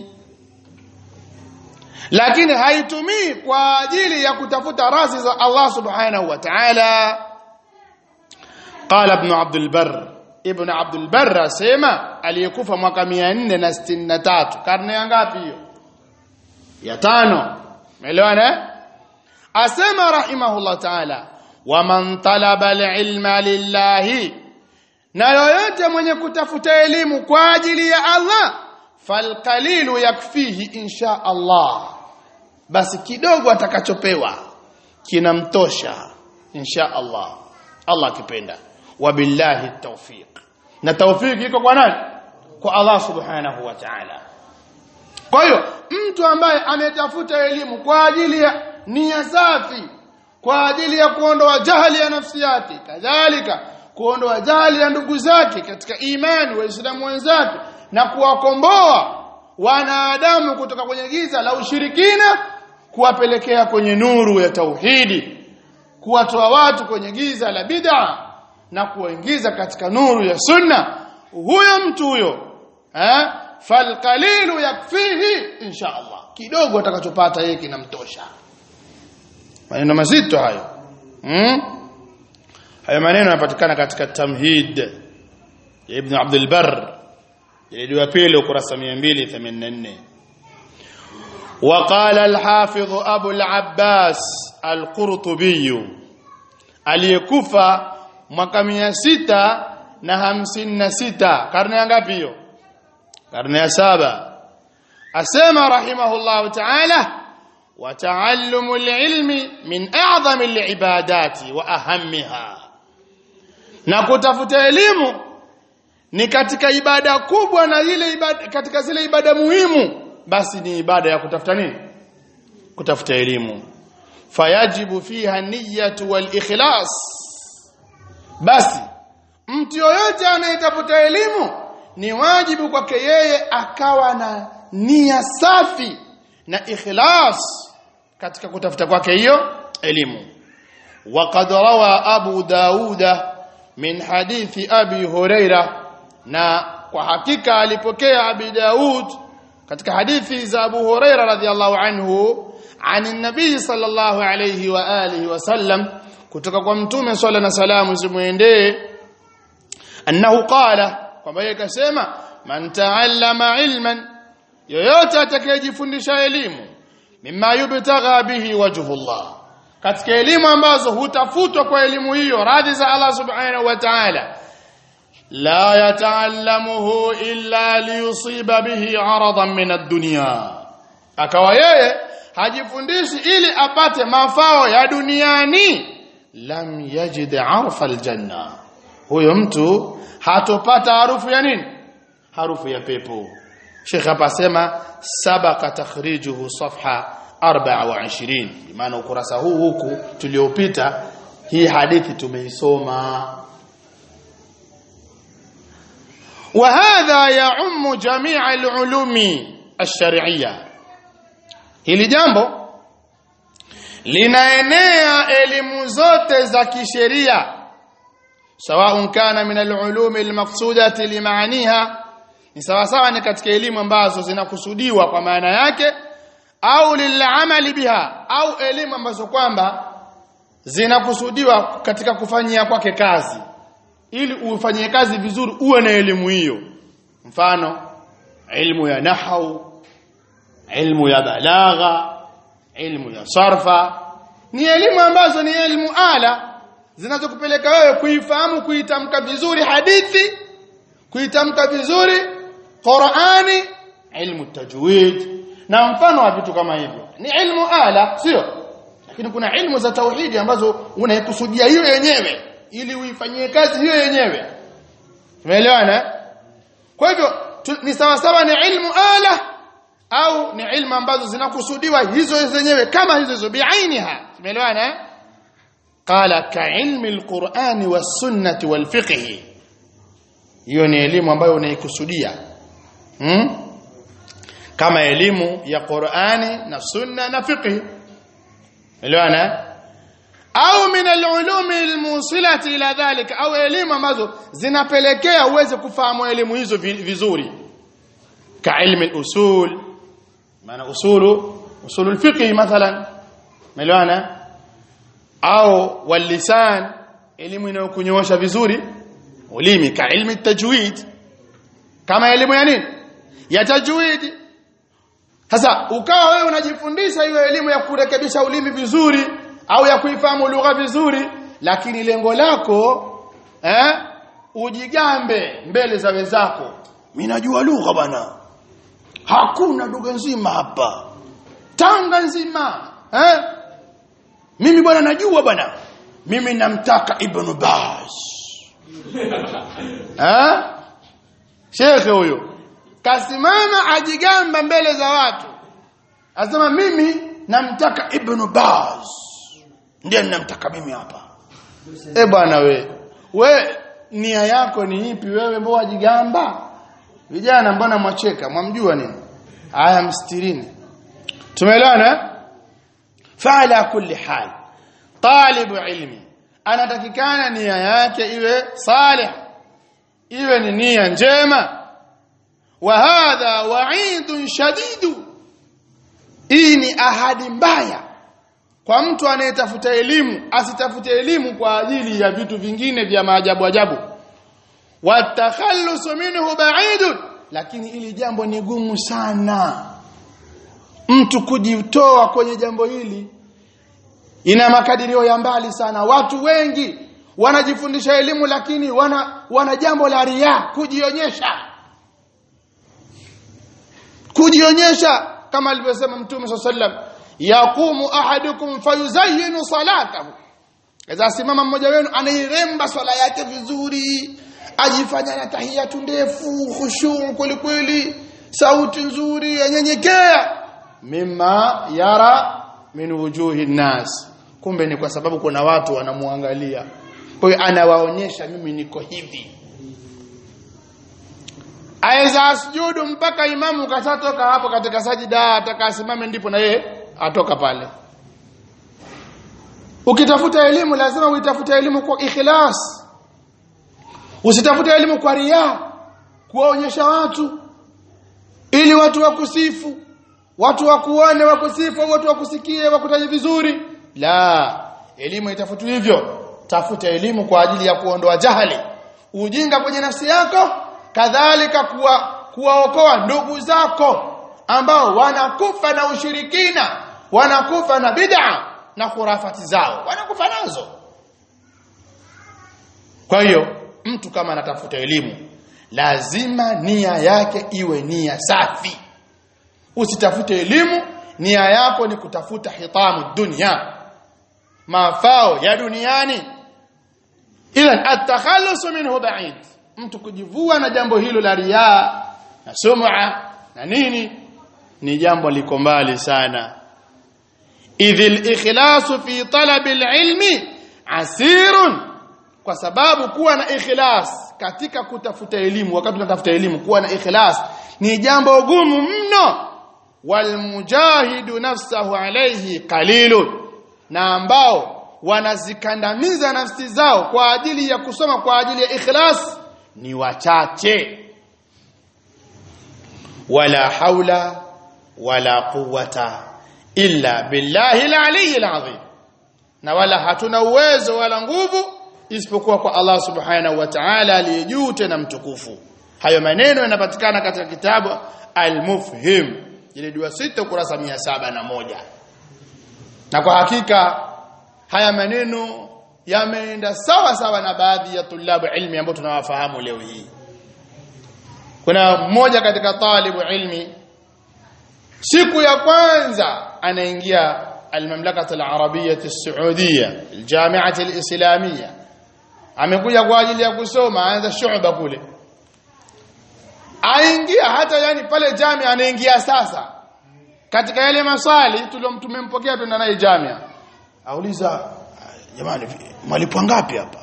lakini haitumii kwa ajili ya kutafuta radhi za Allah subhanahu wa ta'ala qala ibn Abdul Barr ibn Abdul Barr asema aliyekufa mwaka 463 karne ya ngapi hiyo ya tano umeelewana asema rahimahullah ta'ala waman talaba alilma lillahi na yoyote mwenye kutafuta elimu kwa ajili ya Allah falqalilu yakfihi insha Allah basi kidogo atakachopewa kinamtosha insha Allah Allah akipenda wabillahi tawfiq na tawfiq iko kwa nani kwa Allah subhanahu wa ta'ala kwa hiyo mtu ambaye ametafuta elimu kwa ajili ya nia safi kwa ajili ya kuondoa jahili ya nafsi yake kadhalika kuondoa jahili ya ndugu zake katika imani waislamu wenzake na kuwakomboa wanadamu kutoka kwenye giza la ushirikina kuwapelekea kwenye nuru ya tauhidi kuwatoa watu kwenye giza la bid'a na kuwaingiza katika nuru ya sunna huyo mtu huyo eh falqalilu yakfihi insha Allah kidogo atakachopata yeye kinamtosha maneno mazito hayo hmm? hayo maneno yanapatikana katika tamhid ya ibn Abdul Barr ile ya pili ukurasa 284 وقال الحافظ ابو العباس القرطبي aliyekufa mwaka 656 karne ya ngapi hiyo karne ya saba asema rahimahullah ta'ala وتعلم العلم من اعظم العبادات واهمها na kutafuta elimu ni katika ibada kubwa na ile ibada katika zile ibada muhimu basi ni ibada ya kutafuta nini kutafuta elimu fayajibu fiha niyyatu wal ikhlas basi mtu yoyote anayetafuta elimu ni wajibu kwake yeye akawa na nia safi na ikhlas katika kutafuta kwake hiyo elimu وقد روى أبو داود من حديث أبي هريرة na kwa hakika alipokea Abi Daud katika hadithi za Abu Huraira radhiallahu anhu ani nabii sallallahu alayhi wa alihi wasallam kutoka kwa mtume swalla na salamu zimuendee annahu qala kwamba yeye kasema man taallama ilman yoyote atakayejifundisha elimu mimma yubtagha bihi wajhullah katika elimu ambazo hutafutwa kwa elimu hiyo radhi za Allah subhanahu wa ta'ala la yataallamuhu illa liyusiba bihi aradan min ad-dunya akawa yeye hajifundishi ili apate mafao ya duniani lam yajid arfa aljanna huyo mtu hatopata harufu ya nini harufu ya pepo Sheikh hapa asema sabaka takhrijuhu safha 24 maana ukurasa huu huku tuliopita hii hadithi tumeisoma وهذا يعم جميع العلوم الشرعيه hili jambo linaenea elimu zote za kisheria sawa kana min alulum almaqsudati limaaniha ni sawa sawa ni katika elimu ambazo zinakusudiwa kwa maana yake au lilamali biha au elimu ambazo kwamba zinakusudiwa katika kufanyia kwake kazi ili ufanyie kazi vizuri uwe na elimu hiyo mfano ilmu ya nahau ilmu ya balagha ilmu ya sarfa ni elimu ambazo ni elimu ala zinazokupeleka wewe kuifahamu kuitamka vizuri hadithi kuitamka vizuri Qur'ani ilmu tajwid na mfano wa vitu kama hivyo ni ilmu ala sio lakini kuna ilmu za tauhidi ambazo unaikusudia hiyo yenyewe ili uifanyie kazi hiyo yenyewe umeelewana kwa hivyo ni sawa sawa ni ilmu ala au ni ilmu ambazo zinakusudiwa hizo zenyewe kama hizo hizo biainiha umeelewana qala ka ilmi alqur'ani was-sunnati wal-fiqh hiyo ni elimu ambayo unaikusudia hmm? kama elimu ya Qur'ani na sunna na fiqh elewana au min al-ulum al-musilati ila dhalika au elimu ambazo zinapelekea uweze kufahamu elimu hizo vizuri ka ilmi al-usul maana usulu usulu al-fiqh mathalan elewana au wal-lisan elimu inayokunyoosha vizuri ulimi ka ilmi tajwid kama elimu ya nini ya tajwid sasa ukawa wewe unajifundisha hiyo elimu ya kurekebisha ulimi vizuri au ya kuifahamu lugha vizuri lakini lengo lako eh ujigambe mbele za wenzako mimi najua lugha bwana hakuna lugha nzima hapa Tanga nzima eh mimi bwana najua bwana mimi namtaka Ibn Baz eh shekhe huyo kasimama ajigamba mbele za watu asema mimi namtaka Ibn Baz ndiye ninamtaka mimi hapa eh bwana we we nia yako ni ipi wewe mbona wajigamba vijana mbona mwacheka mwamjua nini aya mstirini tumeelewana fala kulli hal talibu ilmi anatakikana nia yake iwe salih iwe ni nia njema wa hadha wa'idun shadidu hii ni ahadi mbaya kwa mtu anayetafuta elimu asitafute elimu kwa ajili ya vitu vingine vya maajabu ajabu watakhallusu minhu ba'idun lakini ili jambo ni gumu sana mtu kujitoa kwenye jambo hili ina makadirio ya mbali sana watu wengi wanajifundisha elimu lakini wana wana jambo la ria kujionyesha kujionyesha kama alivyosema mtume sallam yaqumu ahadukum fayuzayyinu salatahu kaza simama mmoja wenu anairemba swala yake vizuri ajifanya na tahiyatu ndefu khushu kweli kweli sauti nzuri yanyenyekea mimma yara min wujuhi nas kumbe ni kwa sababu kuna watu wanamuangalia kwa hiyo anawaonyesha mimi niko hivi aweza asujudu mpaka imamu kashatoka hapo katika sajida atakasimame ndipo na yeye atoka pale ukitafuta elimu lazima uitafute elimu kwa ikhlas usitafute elimu kwa ria kuwaonyesha watu ili watu wakusifu watu wakuone wakusifu watu wakusikie wakutaje vizuri la elimu itafutwa hivyo tafuta elimu kwa ajili ya kuondoa jahali ujinga kwenye nafsi yako kadhalika kuwa kuwaokoa ndugu zako ambao wanakufa na ushirikina wanakufa na bid'a na khurafati zao wanakufa nazo kwa hiyo mtu kama anatafuta elimu lazima nia yake iwe nia safi usitafute elimu nia yako ni kutafuta hitamu dunia mafao ya duniani idhan at-takhallus minhu ba'id mtu kujivua na jambo hilo la riaa na sum'a na nini ni jambo liko mbali sana idhil ikhlasu fi talabi alilmi asirun kwa sababu kuwa na ikhlas katika kutafuta elimu wakati tunatafuta elimu kuwa na ikhlas ni jambo gumu mno walmujahidu nafsahu alayhi qalilun na ambao wanazikandamiza nafsi zao kwa ajili ya kusoma kwa ajili ya ikhlas ni wachache wala haula wala quwwata illa billahi al-aliyyil azim na wala hatuna uwezo wala nguvu isipokuwa kwa Allah subhanahu wa ta'ala aliye juu tena mtukufu hayo maneno yanapatikana katika kitabu al-mufhim ile dua sita ukurasa mia saba na moja na kwa hakika haya maneno yameenda sawa sawa na baadhi ya tulabu ilmi ambao tunawafahamu leo hii kuna mmoja katika talibu ilmi siku ya kwanza anaingia المملكه العربيه السعوديه الجامعه الاسلاميه amekuja kwa ajili ya kusoma aanza shuba kule aingia hata yani pale jamia anaingia sasa katika yale maswali tuliyomtumempokea tuna naye jamia auliza jamani malipo ngapi hapa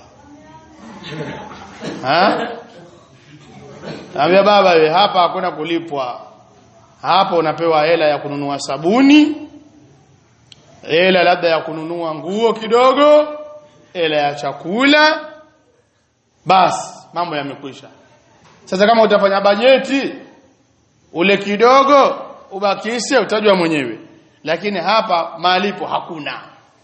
ha Ambia baba we hapa hakuna kulipwa hapo unapewa hela ya kununua sabuni hela labda ya kununua nguo kidogo hela ya chakula basi mambo yamekwisha sasa kama utafanya bajeti ule kidogo ubakishe utajua mwenyewe lakini hapa malipo hakuna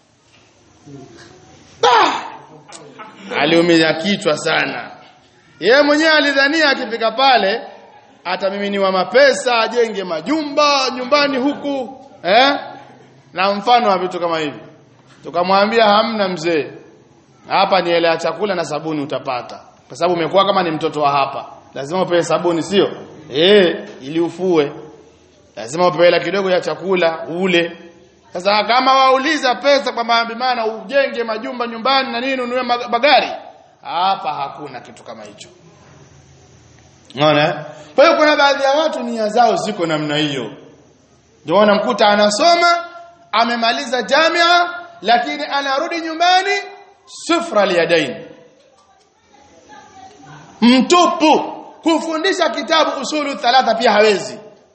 aliumiza kichwa sana yeye mwenyewe alidhania akifika pale atamiminiwa mapesa ajenge majumba nyumbani huku eh na mfano wa vitu kama hivi tukamwambia hamna mzee hapa ni hela ya chakula na sabuni utapata kwa sababu umekuwa kama ni mtoto wa hapa lazima upewe sabuni sio eh ili ufue lazima upewe hela kidogo ya chakula ule sasa kama wauliza pesa kwa maana ujenge majumba nyumbani na nini ununue magari hapa hakuna kitu kama hicho unaona kwa hiyo kuna baadhi ya watu nia zao ziko namna hiyo ndio unamkuta anasoma amemaliza jamia lakini anarudi nyumbani sufra liyadain mtupu kufundisha kitabu usulu thalatha pia hawezi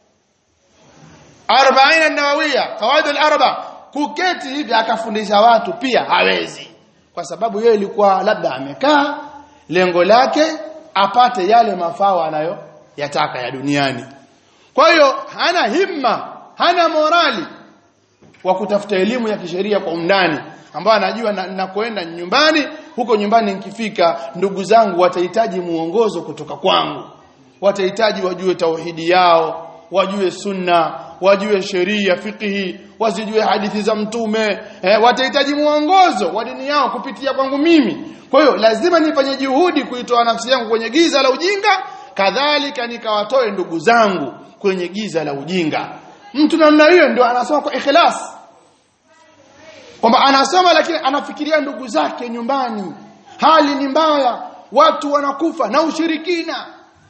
40 an-nawawiyya qawaid al-arba kuketi hivi akafundisha watu pia hawezi kwa sababu yeye ilikuwa labda amekaa lengo lake apate yale mafao anayo yataka ya duniani kwa hiyo hana himma hana morali wa kutafuta elimu ya kisheria kwa undani ambayo anajua ninakoenda na nyumbani huko nyumbani nikifika ndugu zangu watahitaji muongozo kutoka kwangu watahitaji wajue tauhidi yao wajue sunna wajue sheria fikihi wasijue hadithi za mtume eh, watahitaji muongozo wa dini yao kupitia kwangu mimi kwa hiyo lazima nifanye juhudi kuitoa nafsi yangu kwenye giza la ujinga kadhalika nikawatoe ndugu zangu kwenye giza la ujinga mtu namna hiyo ndio anasoma kwa ikhlas kwamba anasoma lakini anafikiria ndugu zake nyumbani hali ni mbaya watu wanakufa na ushirikina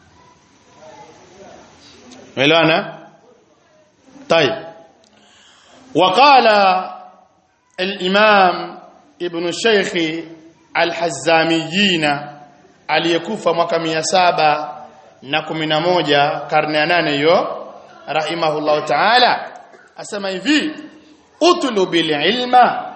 ملوانا طيب وقال الإمام ابن الشيخ الحزاميين aliyekufa mwaka 711 karne ya 8 hiyo rahimahullah ta'ala asema hivi utlubil ilma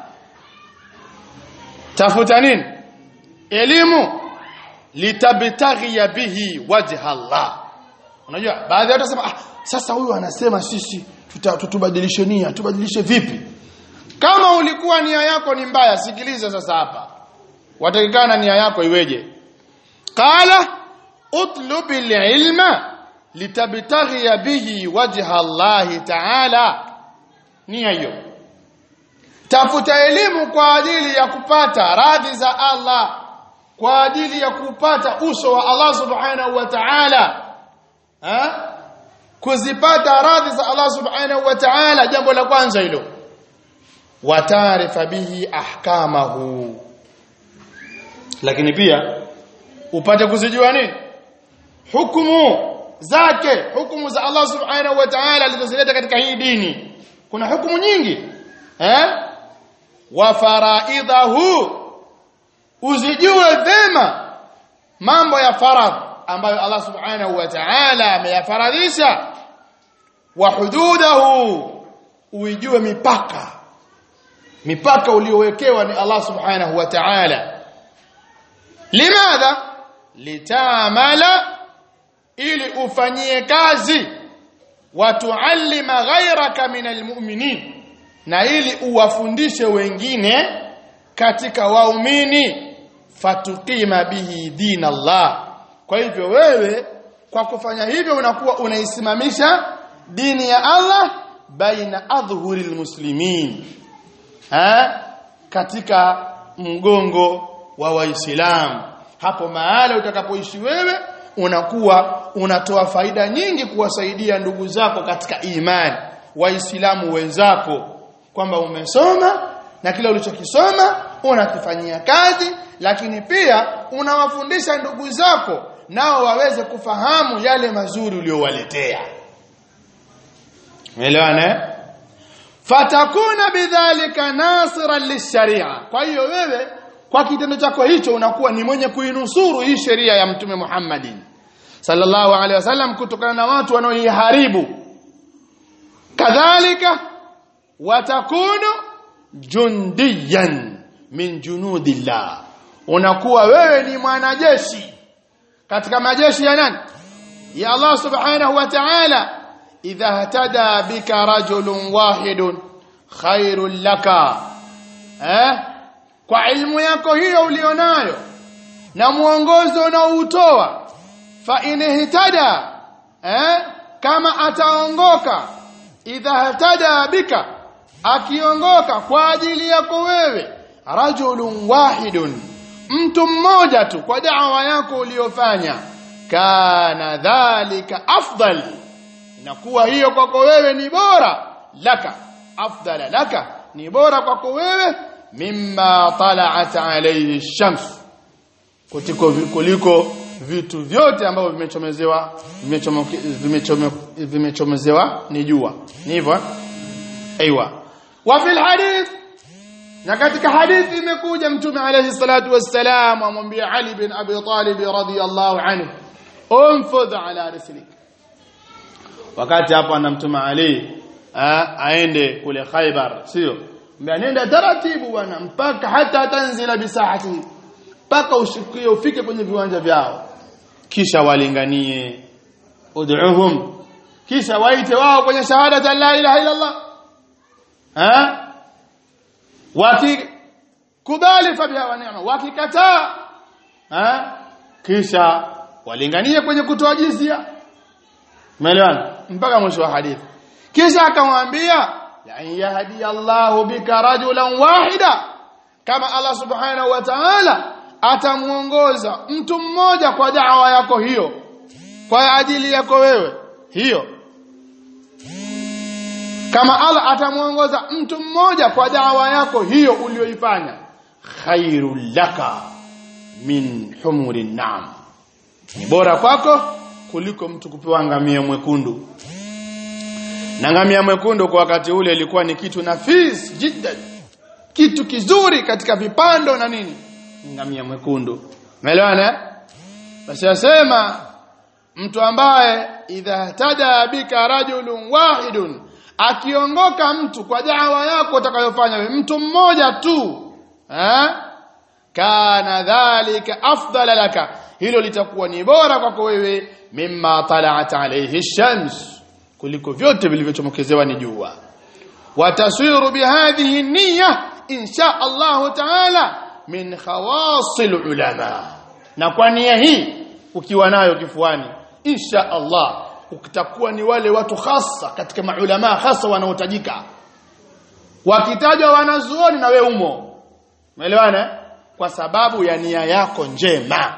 tafuta nini elimu litabtaghi bihi wajha Allah unajua baadhi ya watu wasema ah, sasa huyu anasema sisi tutubadilishe nia tubadilishe vipi kama ulikuwa nia yako ni mbaya sikiliza sasa hapa watakikana nia yako iweje qala utlubil ilma litabtaghi bihi wajha Allah ta'ala nia hiyo tafuta elimu kwa ajili ya kupata radhi za Allah kwa ajili ya kupata uso wa Allah subhanahu wa ta'ala ha? kuzipata radhi za Allah subhanahu wa ta'ala jambo la kwanza hilo watarifa bihi ahkamahu lakini pia upate kuzijua nini hukumu zake hukumu za Allah subhanahu wa ta'ala alizozileta katika hii dini kuna hukumu nyingi eh wa faraidhahu uzijue vema mambo ya faradh ambayo Allah subhanahu wa ta'ala ameyafaradhisha wa hududahu uijue mipaka mipaka uliowekewa ni Allah subhanahu wa ta'ala limadha litamala ili ufanyie kazi watuallima ghayraka minal mu'minin na ili uwafundishe wengine katika waumini fatukima bihi din Allah kwa hivyo wewe kwa kufanya hivyo unakuwa unaisimamisha dini ya Allah baina adhhuril muslimin ha katika mgongo wa waislamu hapo mahala utakapoishi wewe unakuwa unatoa faida nyingi kuwasaidia ndugu zako katika imani waislamu wenzako kwamba umesoma na kile ulichokisoma unakifanyia kazi lakini pia unawafundisha ndugu zako nao waweze kufahamu yale mazuri uliyowaletea Umeelewana? Fatakuna bidhalika nasiran lisharia. Kwa hiyo wewe kwa kitendo chako hicho unakuwa ni mwenye kuinusuru hii sheria ya Mtume Muhammadin sallallahu alaihi wasallam kutokana na watu wanaoiharibu. Kadhalika watakunu jundiyan min junudillah. Unakuwa wewe ni mwanajeshi katika majeshi ya nani? Ya Allah subhanahu wa ta'ala idha htada bika rajulun wahidun khairul laka eh kwa ilmu yako hiyo ulionayo na mwongozo unaoutoa fa inihtada eh kama ataongoka idha htada bika akiongoka kwa ajili yako wewe rajulun wahidun mtu mmoja tu kwa da'wa yako uliyofanya kana dhalika afdal inakuwa hiyo kwako wewe ni bora laka afdala laka ni bora kwako wewe mimma tala'at alayhi shams kutiko kuliko vitu vyote ambavyo vimechomezewa vimechomezewa ni jua ni hivyo aiywa wa fil hadith na katika hadithi imekuja mtume alayhi salatu wassalam amwambia Ali bin Abi Talib radhiyallahu anhu umfudh ala rislik wakati hapo anamtuma Ali aende kule Khaybar sio nenda taratibu bwana mpaka hata tanzila bisahati mpaka ushikie ufike kwenye viwanja vyao kisha walinganie ud'uhum kisha waite wao kwenye shahada la ilaha illa Allah ha wakikubali fabiha wa neema wakikataa ha kisha walinganie kwenye kutoa jizia umeelewana mpaka mwisho wa hadithi kisha akamwambia la yahdi Allahu bika rajulan wahida kama Allah subhanahu wa ta'ala atamuongoza mtu mmoja kwa da'wa yako hiyo kwa ajili yako wewe hiyo kama Allah atamuongoza mtu mmoja kwa da'wa yako hiyo uliyoifanya khairul laka min humurin na'am ni bora kwako kuliko mtu kupewa ngamia mwekundu na ngamia mwekundu kwa wakati ule ilikuwa ni kitu nafis jiddan kitu kizuri katika vipando na nini ngamia mwekundu umeelewana basi asema mtu ambaye idha tada bika rajulun wahidun akiongoka mtu kwa da'wa yako utakayofanya wewe mtu mmoja tu eh kana dhalika afdala laka hilo litakuwa ni bora kwako wewe mimma tala'at alayhi shams kuliko vyote vilivyochomokezewa ni jua watasiru bihadhihi niyya insha Allah ta'ala min khawasil ulama na kwa nia hii ukiwa nayo kifuani insha Allah utakuwa ni wale watu hasa katika maulama hasa wanaotajika wakitajwa wanazuoni na we umo umeelewana kwa sababu ya nia yako njema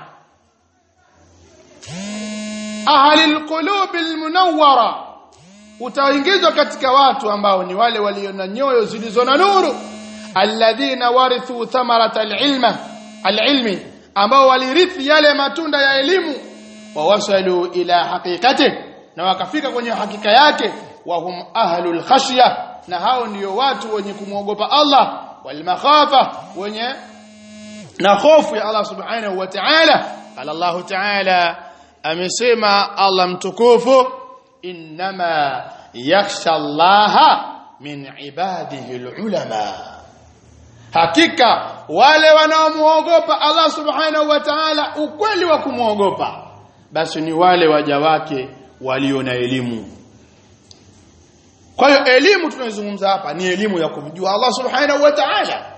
ahli alqulub almunawwara utaingizwa katika watu ambao ni wale walio na nyoyo zilizo na nuru alladhina warithu thamarata alilma alilmi ambao walirithi yale matunda ya elimu wawasalu ila haqiqati na wakafika kwenye hakika yake wa hum ahlul khashya na hao ndio watu wenye kumwogopa Allah wal makhafa wenye na hofu ya Allah subhanahu wa ta'ala qala Allah ta'ala amesema Allah mtukufu inma yakhsha Allah min ibadihi alulama hakika wale wanaomuogopa Allah subhanahu wa ta'ala ukweli wa kumuogopa basi ni wale waja wake walio na elimu kwa hiyo elimu tunayozungumza hapa ni elimu ya kumjua Allah subhanahu wa ta'ala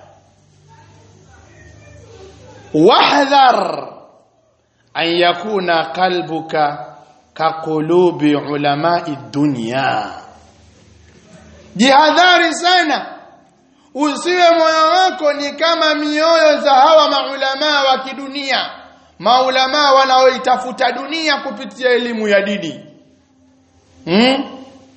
wahdhar an yakuna qalbuka kaqulubi ulamai dunya jihadhari sana usiwe moyo wako ni kama mioyo za hawa maulamaa wa kidunia maulamaa wanaoitafuta dunia kupitia elimu ya dini hmm?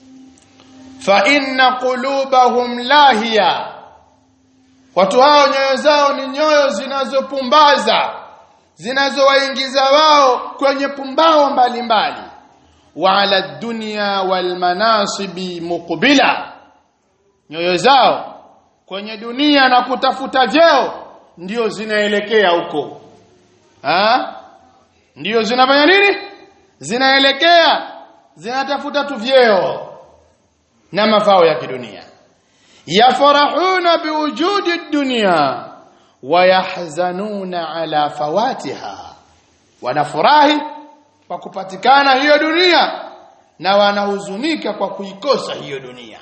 fa inna qulubahum lahiya watu hao nyoyo zao ni nyoyo zinazopumbaza zinazowaingiza wao kwenye pumbao mbalimbali wa ala dunya wal manasibi muqbila nyoyo zao kwenye dunia na kutafuta vyeo ndio zinaelekea huko ha ndio zinafanya nini zinaelekea zinatafuta tu vyeo na mafao ya kidunia yafarahuna biwujudi dunya wayahzanuna ala fawatiha wanafurahi kwa kupatikana hiyo dunia na wanahuzunika kwa kuikosa hiyo dunia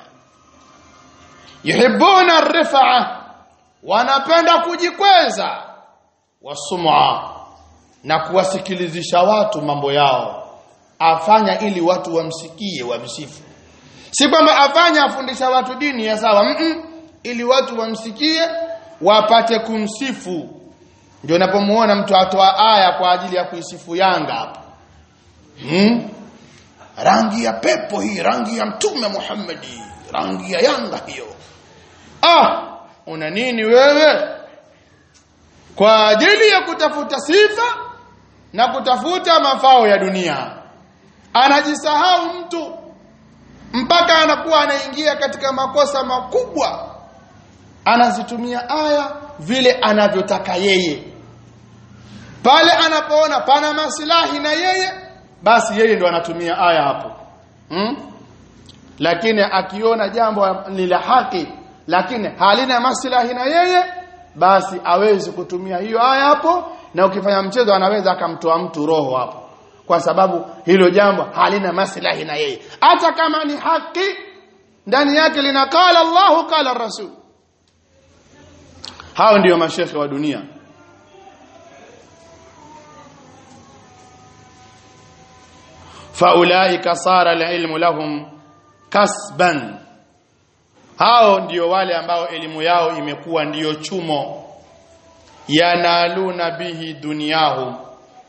yuhibbuna rifaa wanapenda kujikweza wasum'a na kuwasikilizisha watu mambo yao afanya ili watu wamsikie wamsifu si kwamba afanya afundisha watu dini ya sawa mm -mm, ili watu wamsikie wapate kumsifu ndio unapomuona mtu atoa aya kwa ajili ya kuisifu Yanga hapo hmm? rangi ya pepo hii rangi ya mtume Muhammadi rangi ya Yanga hiyo ah una nini wewe kwa ajili ya kutafuta sifa na kutafuta mafao ya dunia anajisahau mtu mpaka anakuwa anaingia katika makosa makubwa anazitumia aya vile anavyotaka yeye pale anapoona pana maslahi na yeye basi yeye ndo anatumia aya hapo hmm? lakini akiona jambo ni la haki lakini halina maslahi na yeye basi awezi kutumia hiyo aya hapo na ukifanya mchezo anaweza akamtoa mtu roho hapo kwa sababu hilo jambo halina maslahi na yeye hata kama ni haki ndani yake lina qala Allahu qala Rasul hao ndiyo mashekhe wa dunia faulaika sara alilmu lahum kasban hao ndio wale ambao elimu yao imekuwa ndiyo chumo yanaluna bihi duniyahum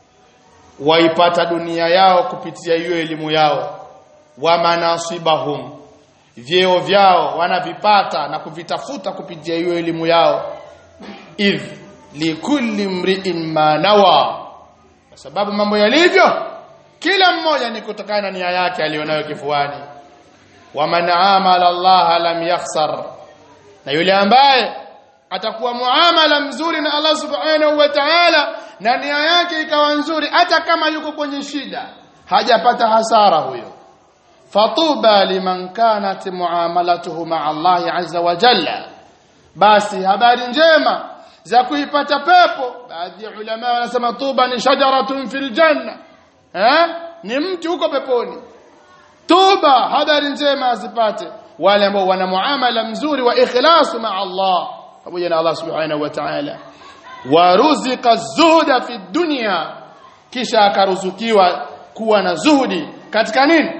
waipata dunia yao kupitia hiyo elimu yao wa manasibahum vyeo vyao wanavipata na kuvitafuta kupitia hiyo elimu yao idh likulli mri'in ma nawa kwa sababu mambo yalivyo kila mmoja ni kutokana na nia yake alionayo kifuani wa man amala Allah lam yakhsar na yule ambaye atakuwa muamala mzuri na Allah subhanahu wa ta'ala na nia yake ikawa nzuri hata kama yuko kwenye shida hajapata hasara huyo fatuba liman kanat muamalatuhu ma'a Allah azza wa jalla basi habari njema za kuipata pepo baadhi ya ulama wanasema tuba ni shajaratun fil janna eh ni mti huko peponi tuba habari njema azipate wale ambao wana muamala mzuri wa ikhlasu ma'a Allah pamoja na Allah subhanahu wa ta'ala waruzika zuhda fi dunya kisha akaruzukiwa kuwa na zuhudi katika nini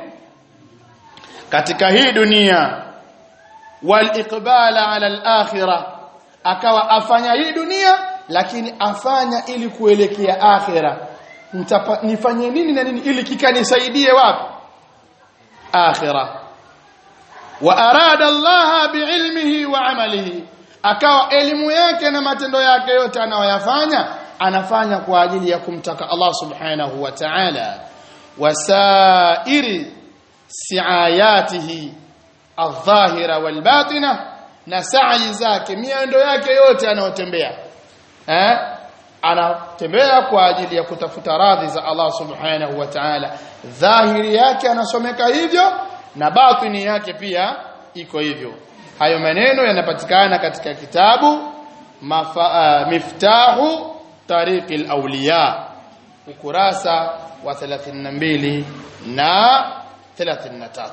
katika hii dunia wal iqbala ala al akhirah akawa afanya hii dunia lakini afanya ili kuelekea akhira nifanye nini na nini ili kikanisaidie wapi akhira wa arada Allah biilmihi wa amalihi akawa elimu yake na matendo yake yote anayoyafanya anafanya kwa ajili ya kumtaka Allah subhanahu wa ta'ala wasairi siayatihi adh-dhahira wal-batina na sa'i zake miendo yake yote anayotembea eh anatembea kwa ajili ya kutafuta radhi za Allah subhanahu wa ta'ala dhahiri yake anasomeka hivyo na batini yake pia iko hivyo hayo maneno yanapatikana katika kitabu mafa, uh, miftahu tariqi al-awliya ukurasa wa 32 na 33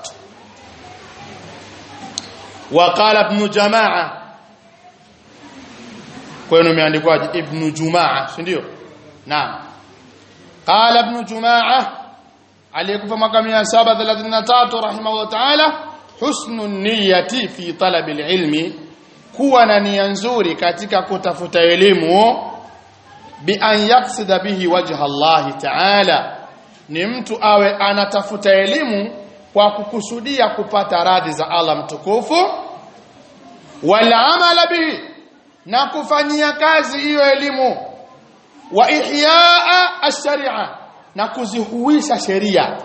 وقال ابن جماعه kwenu imeandikwaje ibn jumaa si ndio naam qala ibn jumaa aliyekufa mwaka 733 rahimahullah ta'ala husnun niyyati fi talab ilmi kuwa na nia nzuri katika kutafuta elimu bi an yaksida bihi wajha Allah ta'ala ni mtu awe anatafuta elimu kwa kukusudia kupata radhi za Allah mtukufu wala amala bihi na kufanyia kazi hiyo elimu wa ihyaa ash-sharia na kuzihuisha sheria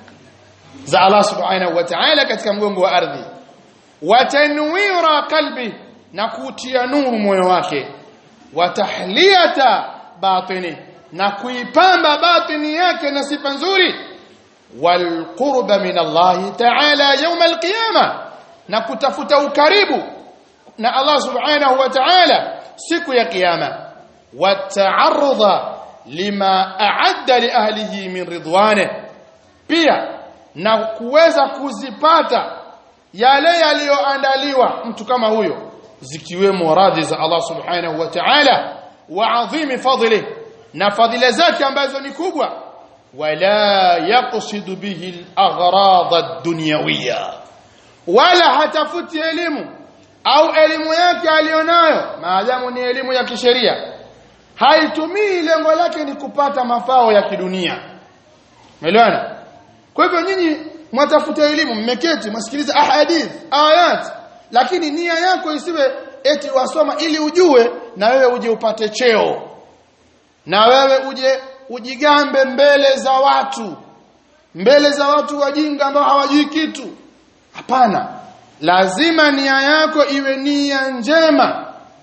za Allah subhanahu wa ta'ala katika mgongo wa ardhi wa tanwira qalbi na kutia nuru moyo wake wa tahliyata batini na kuipamba batini yake na sifa nzuri wal qurba min Allah ta'ala yawm al-qiyamah na kutafuta ukaribu na Allah subhanahu wa ta'ala siku ya kiyama wata'arudha lima a'adda li ahlihi min ridwane pia na kuweza kuzipata yale yaliyoandaliwa mtu kama huyo zikiwemo radhi za Allah subhanahu wa ta'ala wa adhimi fadli na fadhila zake ambazo ni kubwa wala yaqsidu bihi al-aghrad ad-dunyawiyya wala hatafuti elimu au elimu yake alionayo maadamu ni elimu ya kisheria haitumii lengo lake ni kupata mafao ya kidunia umeelewana kwa hivyo nyinyi mwatafuta elimu mmeketi msikiliza ahadith ayat lakini nia yako isiwe eti wasoma ili ujue na wewe uje upate cheo na wewe uje ujigambe mbele za watu mbele za watu wajinga ambao hawajui kitu hapana lazima nia yako iwe nia njema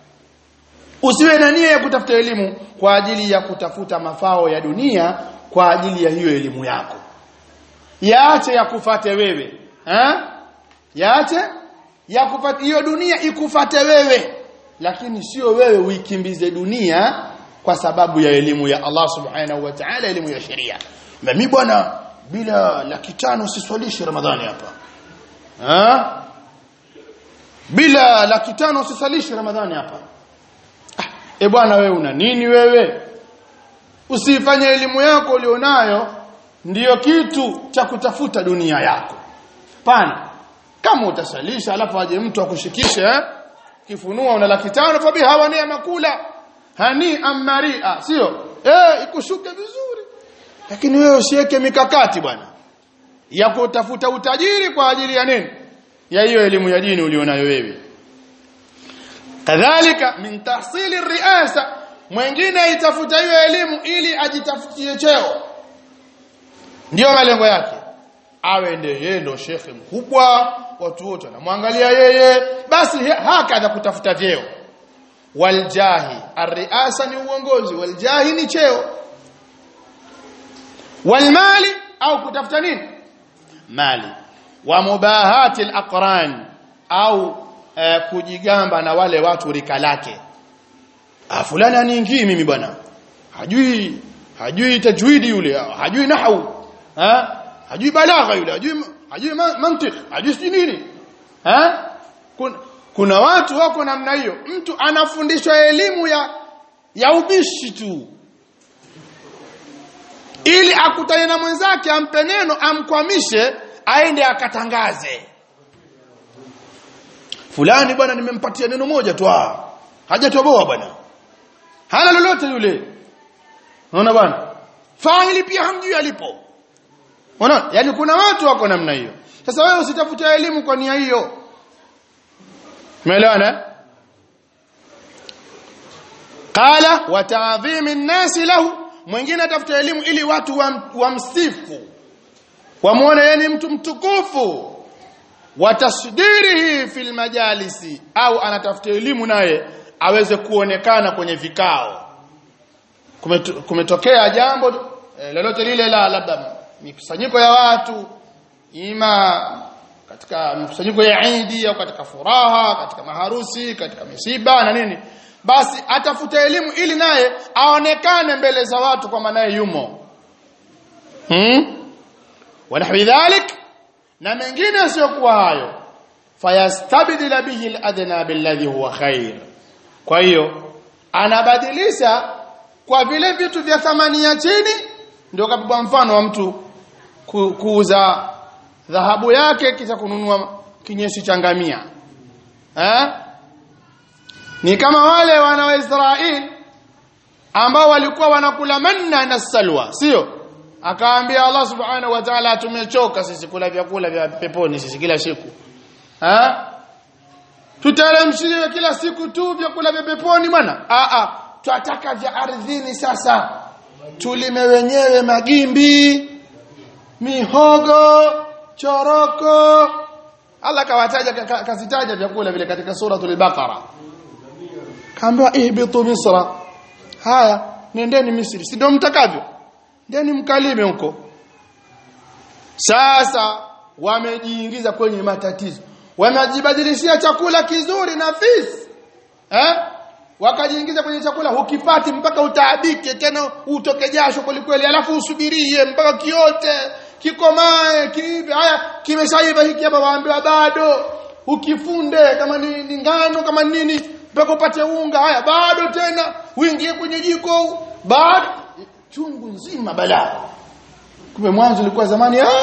usiwe na nia ya kutafuta elimu kwa ajili ya kutafuta mafao ya dunia kwa ajili ya hiyo elimu yako yaache ya kufate wewe ha? yaache ya kufate hiyo dunia ikufate wewe lakini sio wewe uikimbize dunia kwa sababu ya elimu ya Allah subhanahu wa ta'ala elimu ya sheria mimi bwana bila laki tano siswalishi ramadhani hapa ha? bila laki tano usisalishi ramadhani hapa ah, e bwana wewe una nini wewe usifanye elimu yako ulionayo ndiyo kitu cha kutafuta dunia yako pana kama utasalisha alafu aje mtu akushikishe eh? kifunua una laki tano fabi hawa ni makula hani amaria sio eh ikushuke vizuri lakini wewe usiweke mikakati bwana ya kutafuta utajiri kwa ajili ya nini ya hiyo elimu ya dini ulionayo wewe kadhalika min tahsili riasa mwingine itafuta hiyo elimu ili ajitafutie cheo ndio malengo yake awe ndiye yeye ndo shekhe mkubwa watu wote wanamwangalia yeye basi hakadha kutafuta vyeo waljahi arriasa ni uongozi waljahi ni cheo walmali au kutafuta nini mali wa mubahati alaqran au eh, kujigamba na wale watu rika lake ah fulani aniingii mimi bwana hajui hajui tajwidi yule hajui nahwu ha hajui balagha yule hajui hajui mantiq hajui nini ha kuna, kuna watu wako namna hiyo mtu anafundishwa elimu ya ya ubishi tu ili akutane na mwenzake ampe neno amkwamishe aende akatangaze fulani bwana nimempatia neno moja tu ah hajatoboa bwana hana lolote yule unaona bwana faili pia hamjui alipo unaona yani kuna watu wako namna hiyo sasa wewe usitafute elimu kwa nia hiyo umeelewana qala wa ta'dhimi an-nas lahu mwingine atafuta elimu ili watu wamsifu wa wamuone yeye ni mtu mtukufu watasdirihi fil majalisi au anatafuta elimu naye aweze kuonekana kwenye vikao kumeto- kumetokea jambo eh, lolote lile la labda mikusanyiko ya watu ima katika mikusanyiko ya Eid au katika furaha katika maharusi katika misiba na nini basi atafuta elimu ili naye aonekane mbele za watu kwamba naye yumo hmm? wanahwi dhalik na mengine yasiyokuwa hayo fayastabdila bihi al-adna billadhi huwa khair kwa hiyo anabadilisha kwa vile vitu vya thamani ya chini ndio kabla mfano wa mtu ku, kuuza dhahabu yake kisha kununua kinyesi cha ngamia eh ni kama wale wana wa Israeli ambao walikuwa wanakula manna na salwa sio akaambia Allah subhanahu wa ta'ala tumechoka sisi kula vyakula vya peponi sisi kila siku eh tutalemshiwe kila siku tu vyakula vya peponi bwana a a twataka vya ardhini sasa tulime wenyewe magimbi mihogo choroko Allah kawataja ka- kazitaja vyakula vile katika suratul baqara kaambiwa ihbitu misra haya nendeni misri si ndio mtakavyo ndeni mkalime huko sasa wamejiingiza kwenye matatizo wamejibadilishia chakula kizuri nafisi eh wakajiingiza kwenye chakula hukipati mpaka utaabike tena utoke jasho kwelikweli alafu usubirie mpaka kiote kikomae kiive haya kimeshaiva hiki hapa waambiwa bado ukifunde kama ni, ni ngano kama ni nini mpaka upate unga haya bado tena uingie kwenye jiko bado chungu nzima balaa kumbe mwanzo ilikuwa zamani ah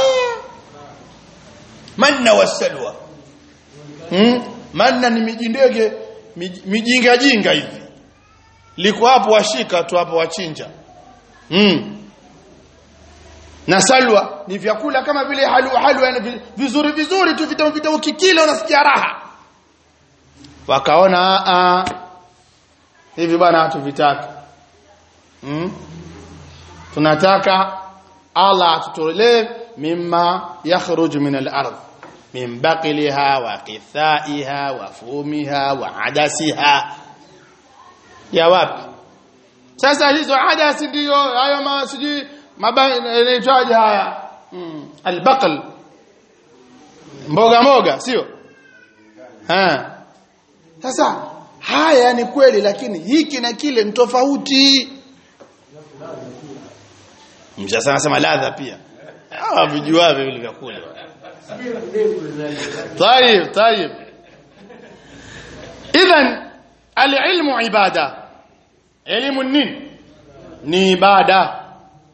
manna wasalwa hmm? manna ni mijindege mij- mijinga jinga hivi liko hapo washika tu hapo wachinja hmm. na salwa ni vyakula kama vile halwa halwa yani vi- vizuri vizuri tu vitamu vitamu kikila unasikia raha wakaona a a hivi bwana hatuvitaki hmm? tunataka Allah atutolee mimma yakhruju min al-ardh min baqliha wa qithaiha wa fumiha wa adasiha ya wapi sasa hizo adasi ndio hayo ma sijui inaitwaje haya mm. albaql mboga mboga sio ha sasa haya ni kweli lakini hiki na kile ni tofauti msasa anasema ladha pia hawa vijuavyo vile vyakula طيب طيب اذا العلم عباده علم النين ni ibada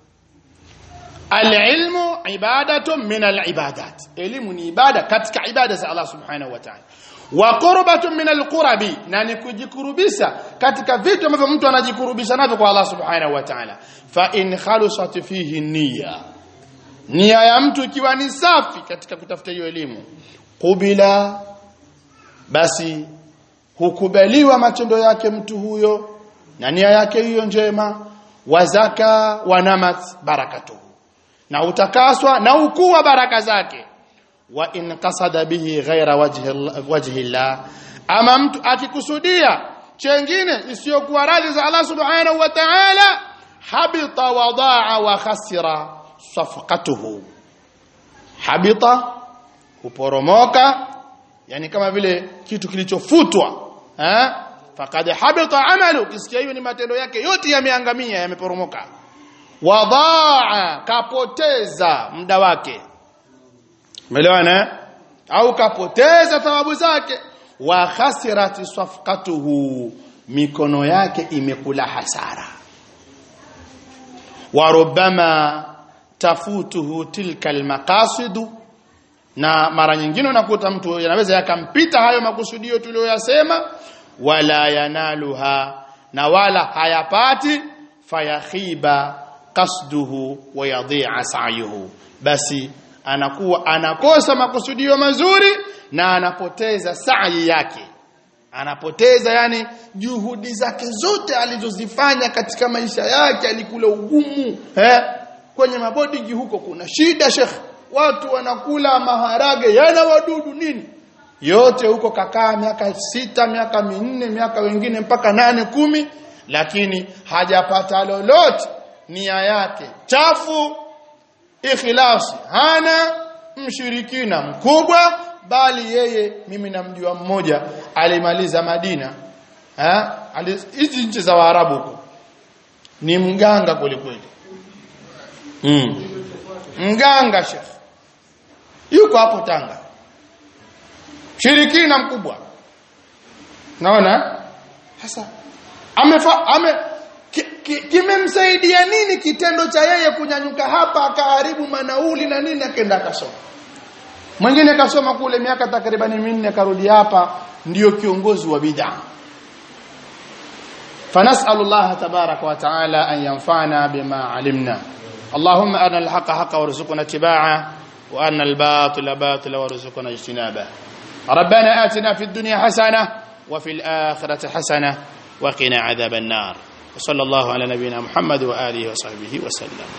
alilmu ibadatun min alibadat elimu ni ibada katika ibada za Allah subhanahu wa ta'ala wa qurbatun min alqurabi na ni kujikurubisha katika vitu ambavyo mtu anajikurubisha navyo kwa Allah subhanahu wa ta'ala fa in khalusat fihi niyya nia ya mtu ikiwa ni safi katika kutafuta hiyo elimu kubila basi hukubaliwa matendo yake mtu huyo na nia yake hiyo njema wazaka wanamat barakatuhu na utakaswa na ukuwa baraka zake wa in qasada bihi ghaira wajhi wajhi Allah ama mtu akikusudia chengine isiyokuwa radhi za Allah subhanahu wa ta'ala habita wadaa wa khasira safqatuhu habita kuporomoka yani kama vile kitu kilichofutwa eh faqad habita amalu kisikia hiyo ni matendo yake yote yameangamia yameporomoka wadaa kapoteza muda wake umeelewana eh? au kapoteza thawabu zake wa khasirat safqatuhu mikono yake imekula hasara wa rubbama tafutuhu tilka almaqasidu na mara nyingine unakuta mtu yanaweza yakampita hayo makusudio tuliyoyasema wala yanaluha na wala hayapati fayakhiba qasduhu wa yadhi'a sa'yuhu basi anakuwa anakosa makusudio mazuri na anapoteza sa'i yake anapoteza yani juhudi zake zote alizozifanya katika maisha yake alikula ugumu eh kwenye mabodingi huko kuna shida shekh watu wanakula maharage yana wadudu nini yote huko kakaa miaka sita miaka minne miaka wengine mpaka nane kumi lakini hajapata lolote nia yake chafu ikhlasi hana mshirikina mkubwa bali yeye mimi namjua mmoja alimaliza Madina eh hizi nchi za Waarabu huko ni mganga kwelikweli mm. mganga shekh yuko hapo Tanga shirikina mkubwa naona sasa amefa ame kimemsaidia ki, nini kitendo cha yeye kunyanyuka hapa akaharibu manauli na nini akaenda akasoma mwingine kasoma kule miaka takribani minne akarudi hapa ndiyo kiongozi wa bid'a فنسأل الله تبارك وتعالى أن ينفعنا بما علمنا اللهم أرنا الحق حقا وارزقنا اتباعه وأرنا الباطل باطلا وارزقنا اجتنابه ربنا آتنا في الدنيا حسنة وفي الآخرة حسنة وقنا عذاب النار وصلى الله على نبينا محمد وآله وصحبه وسلم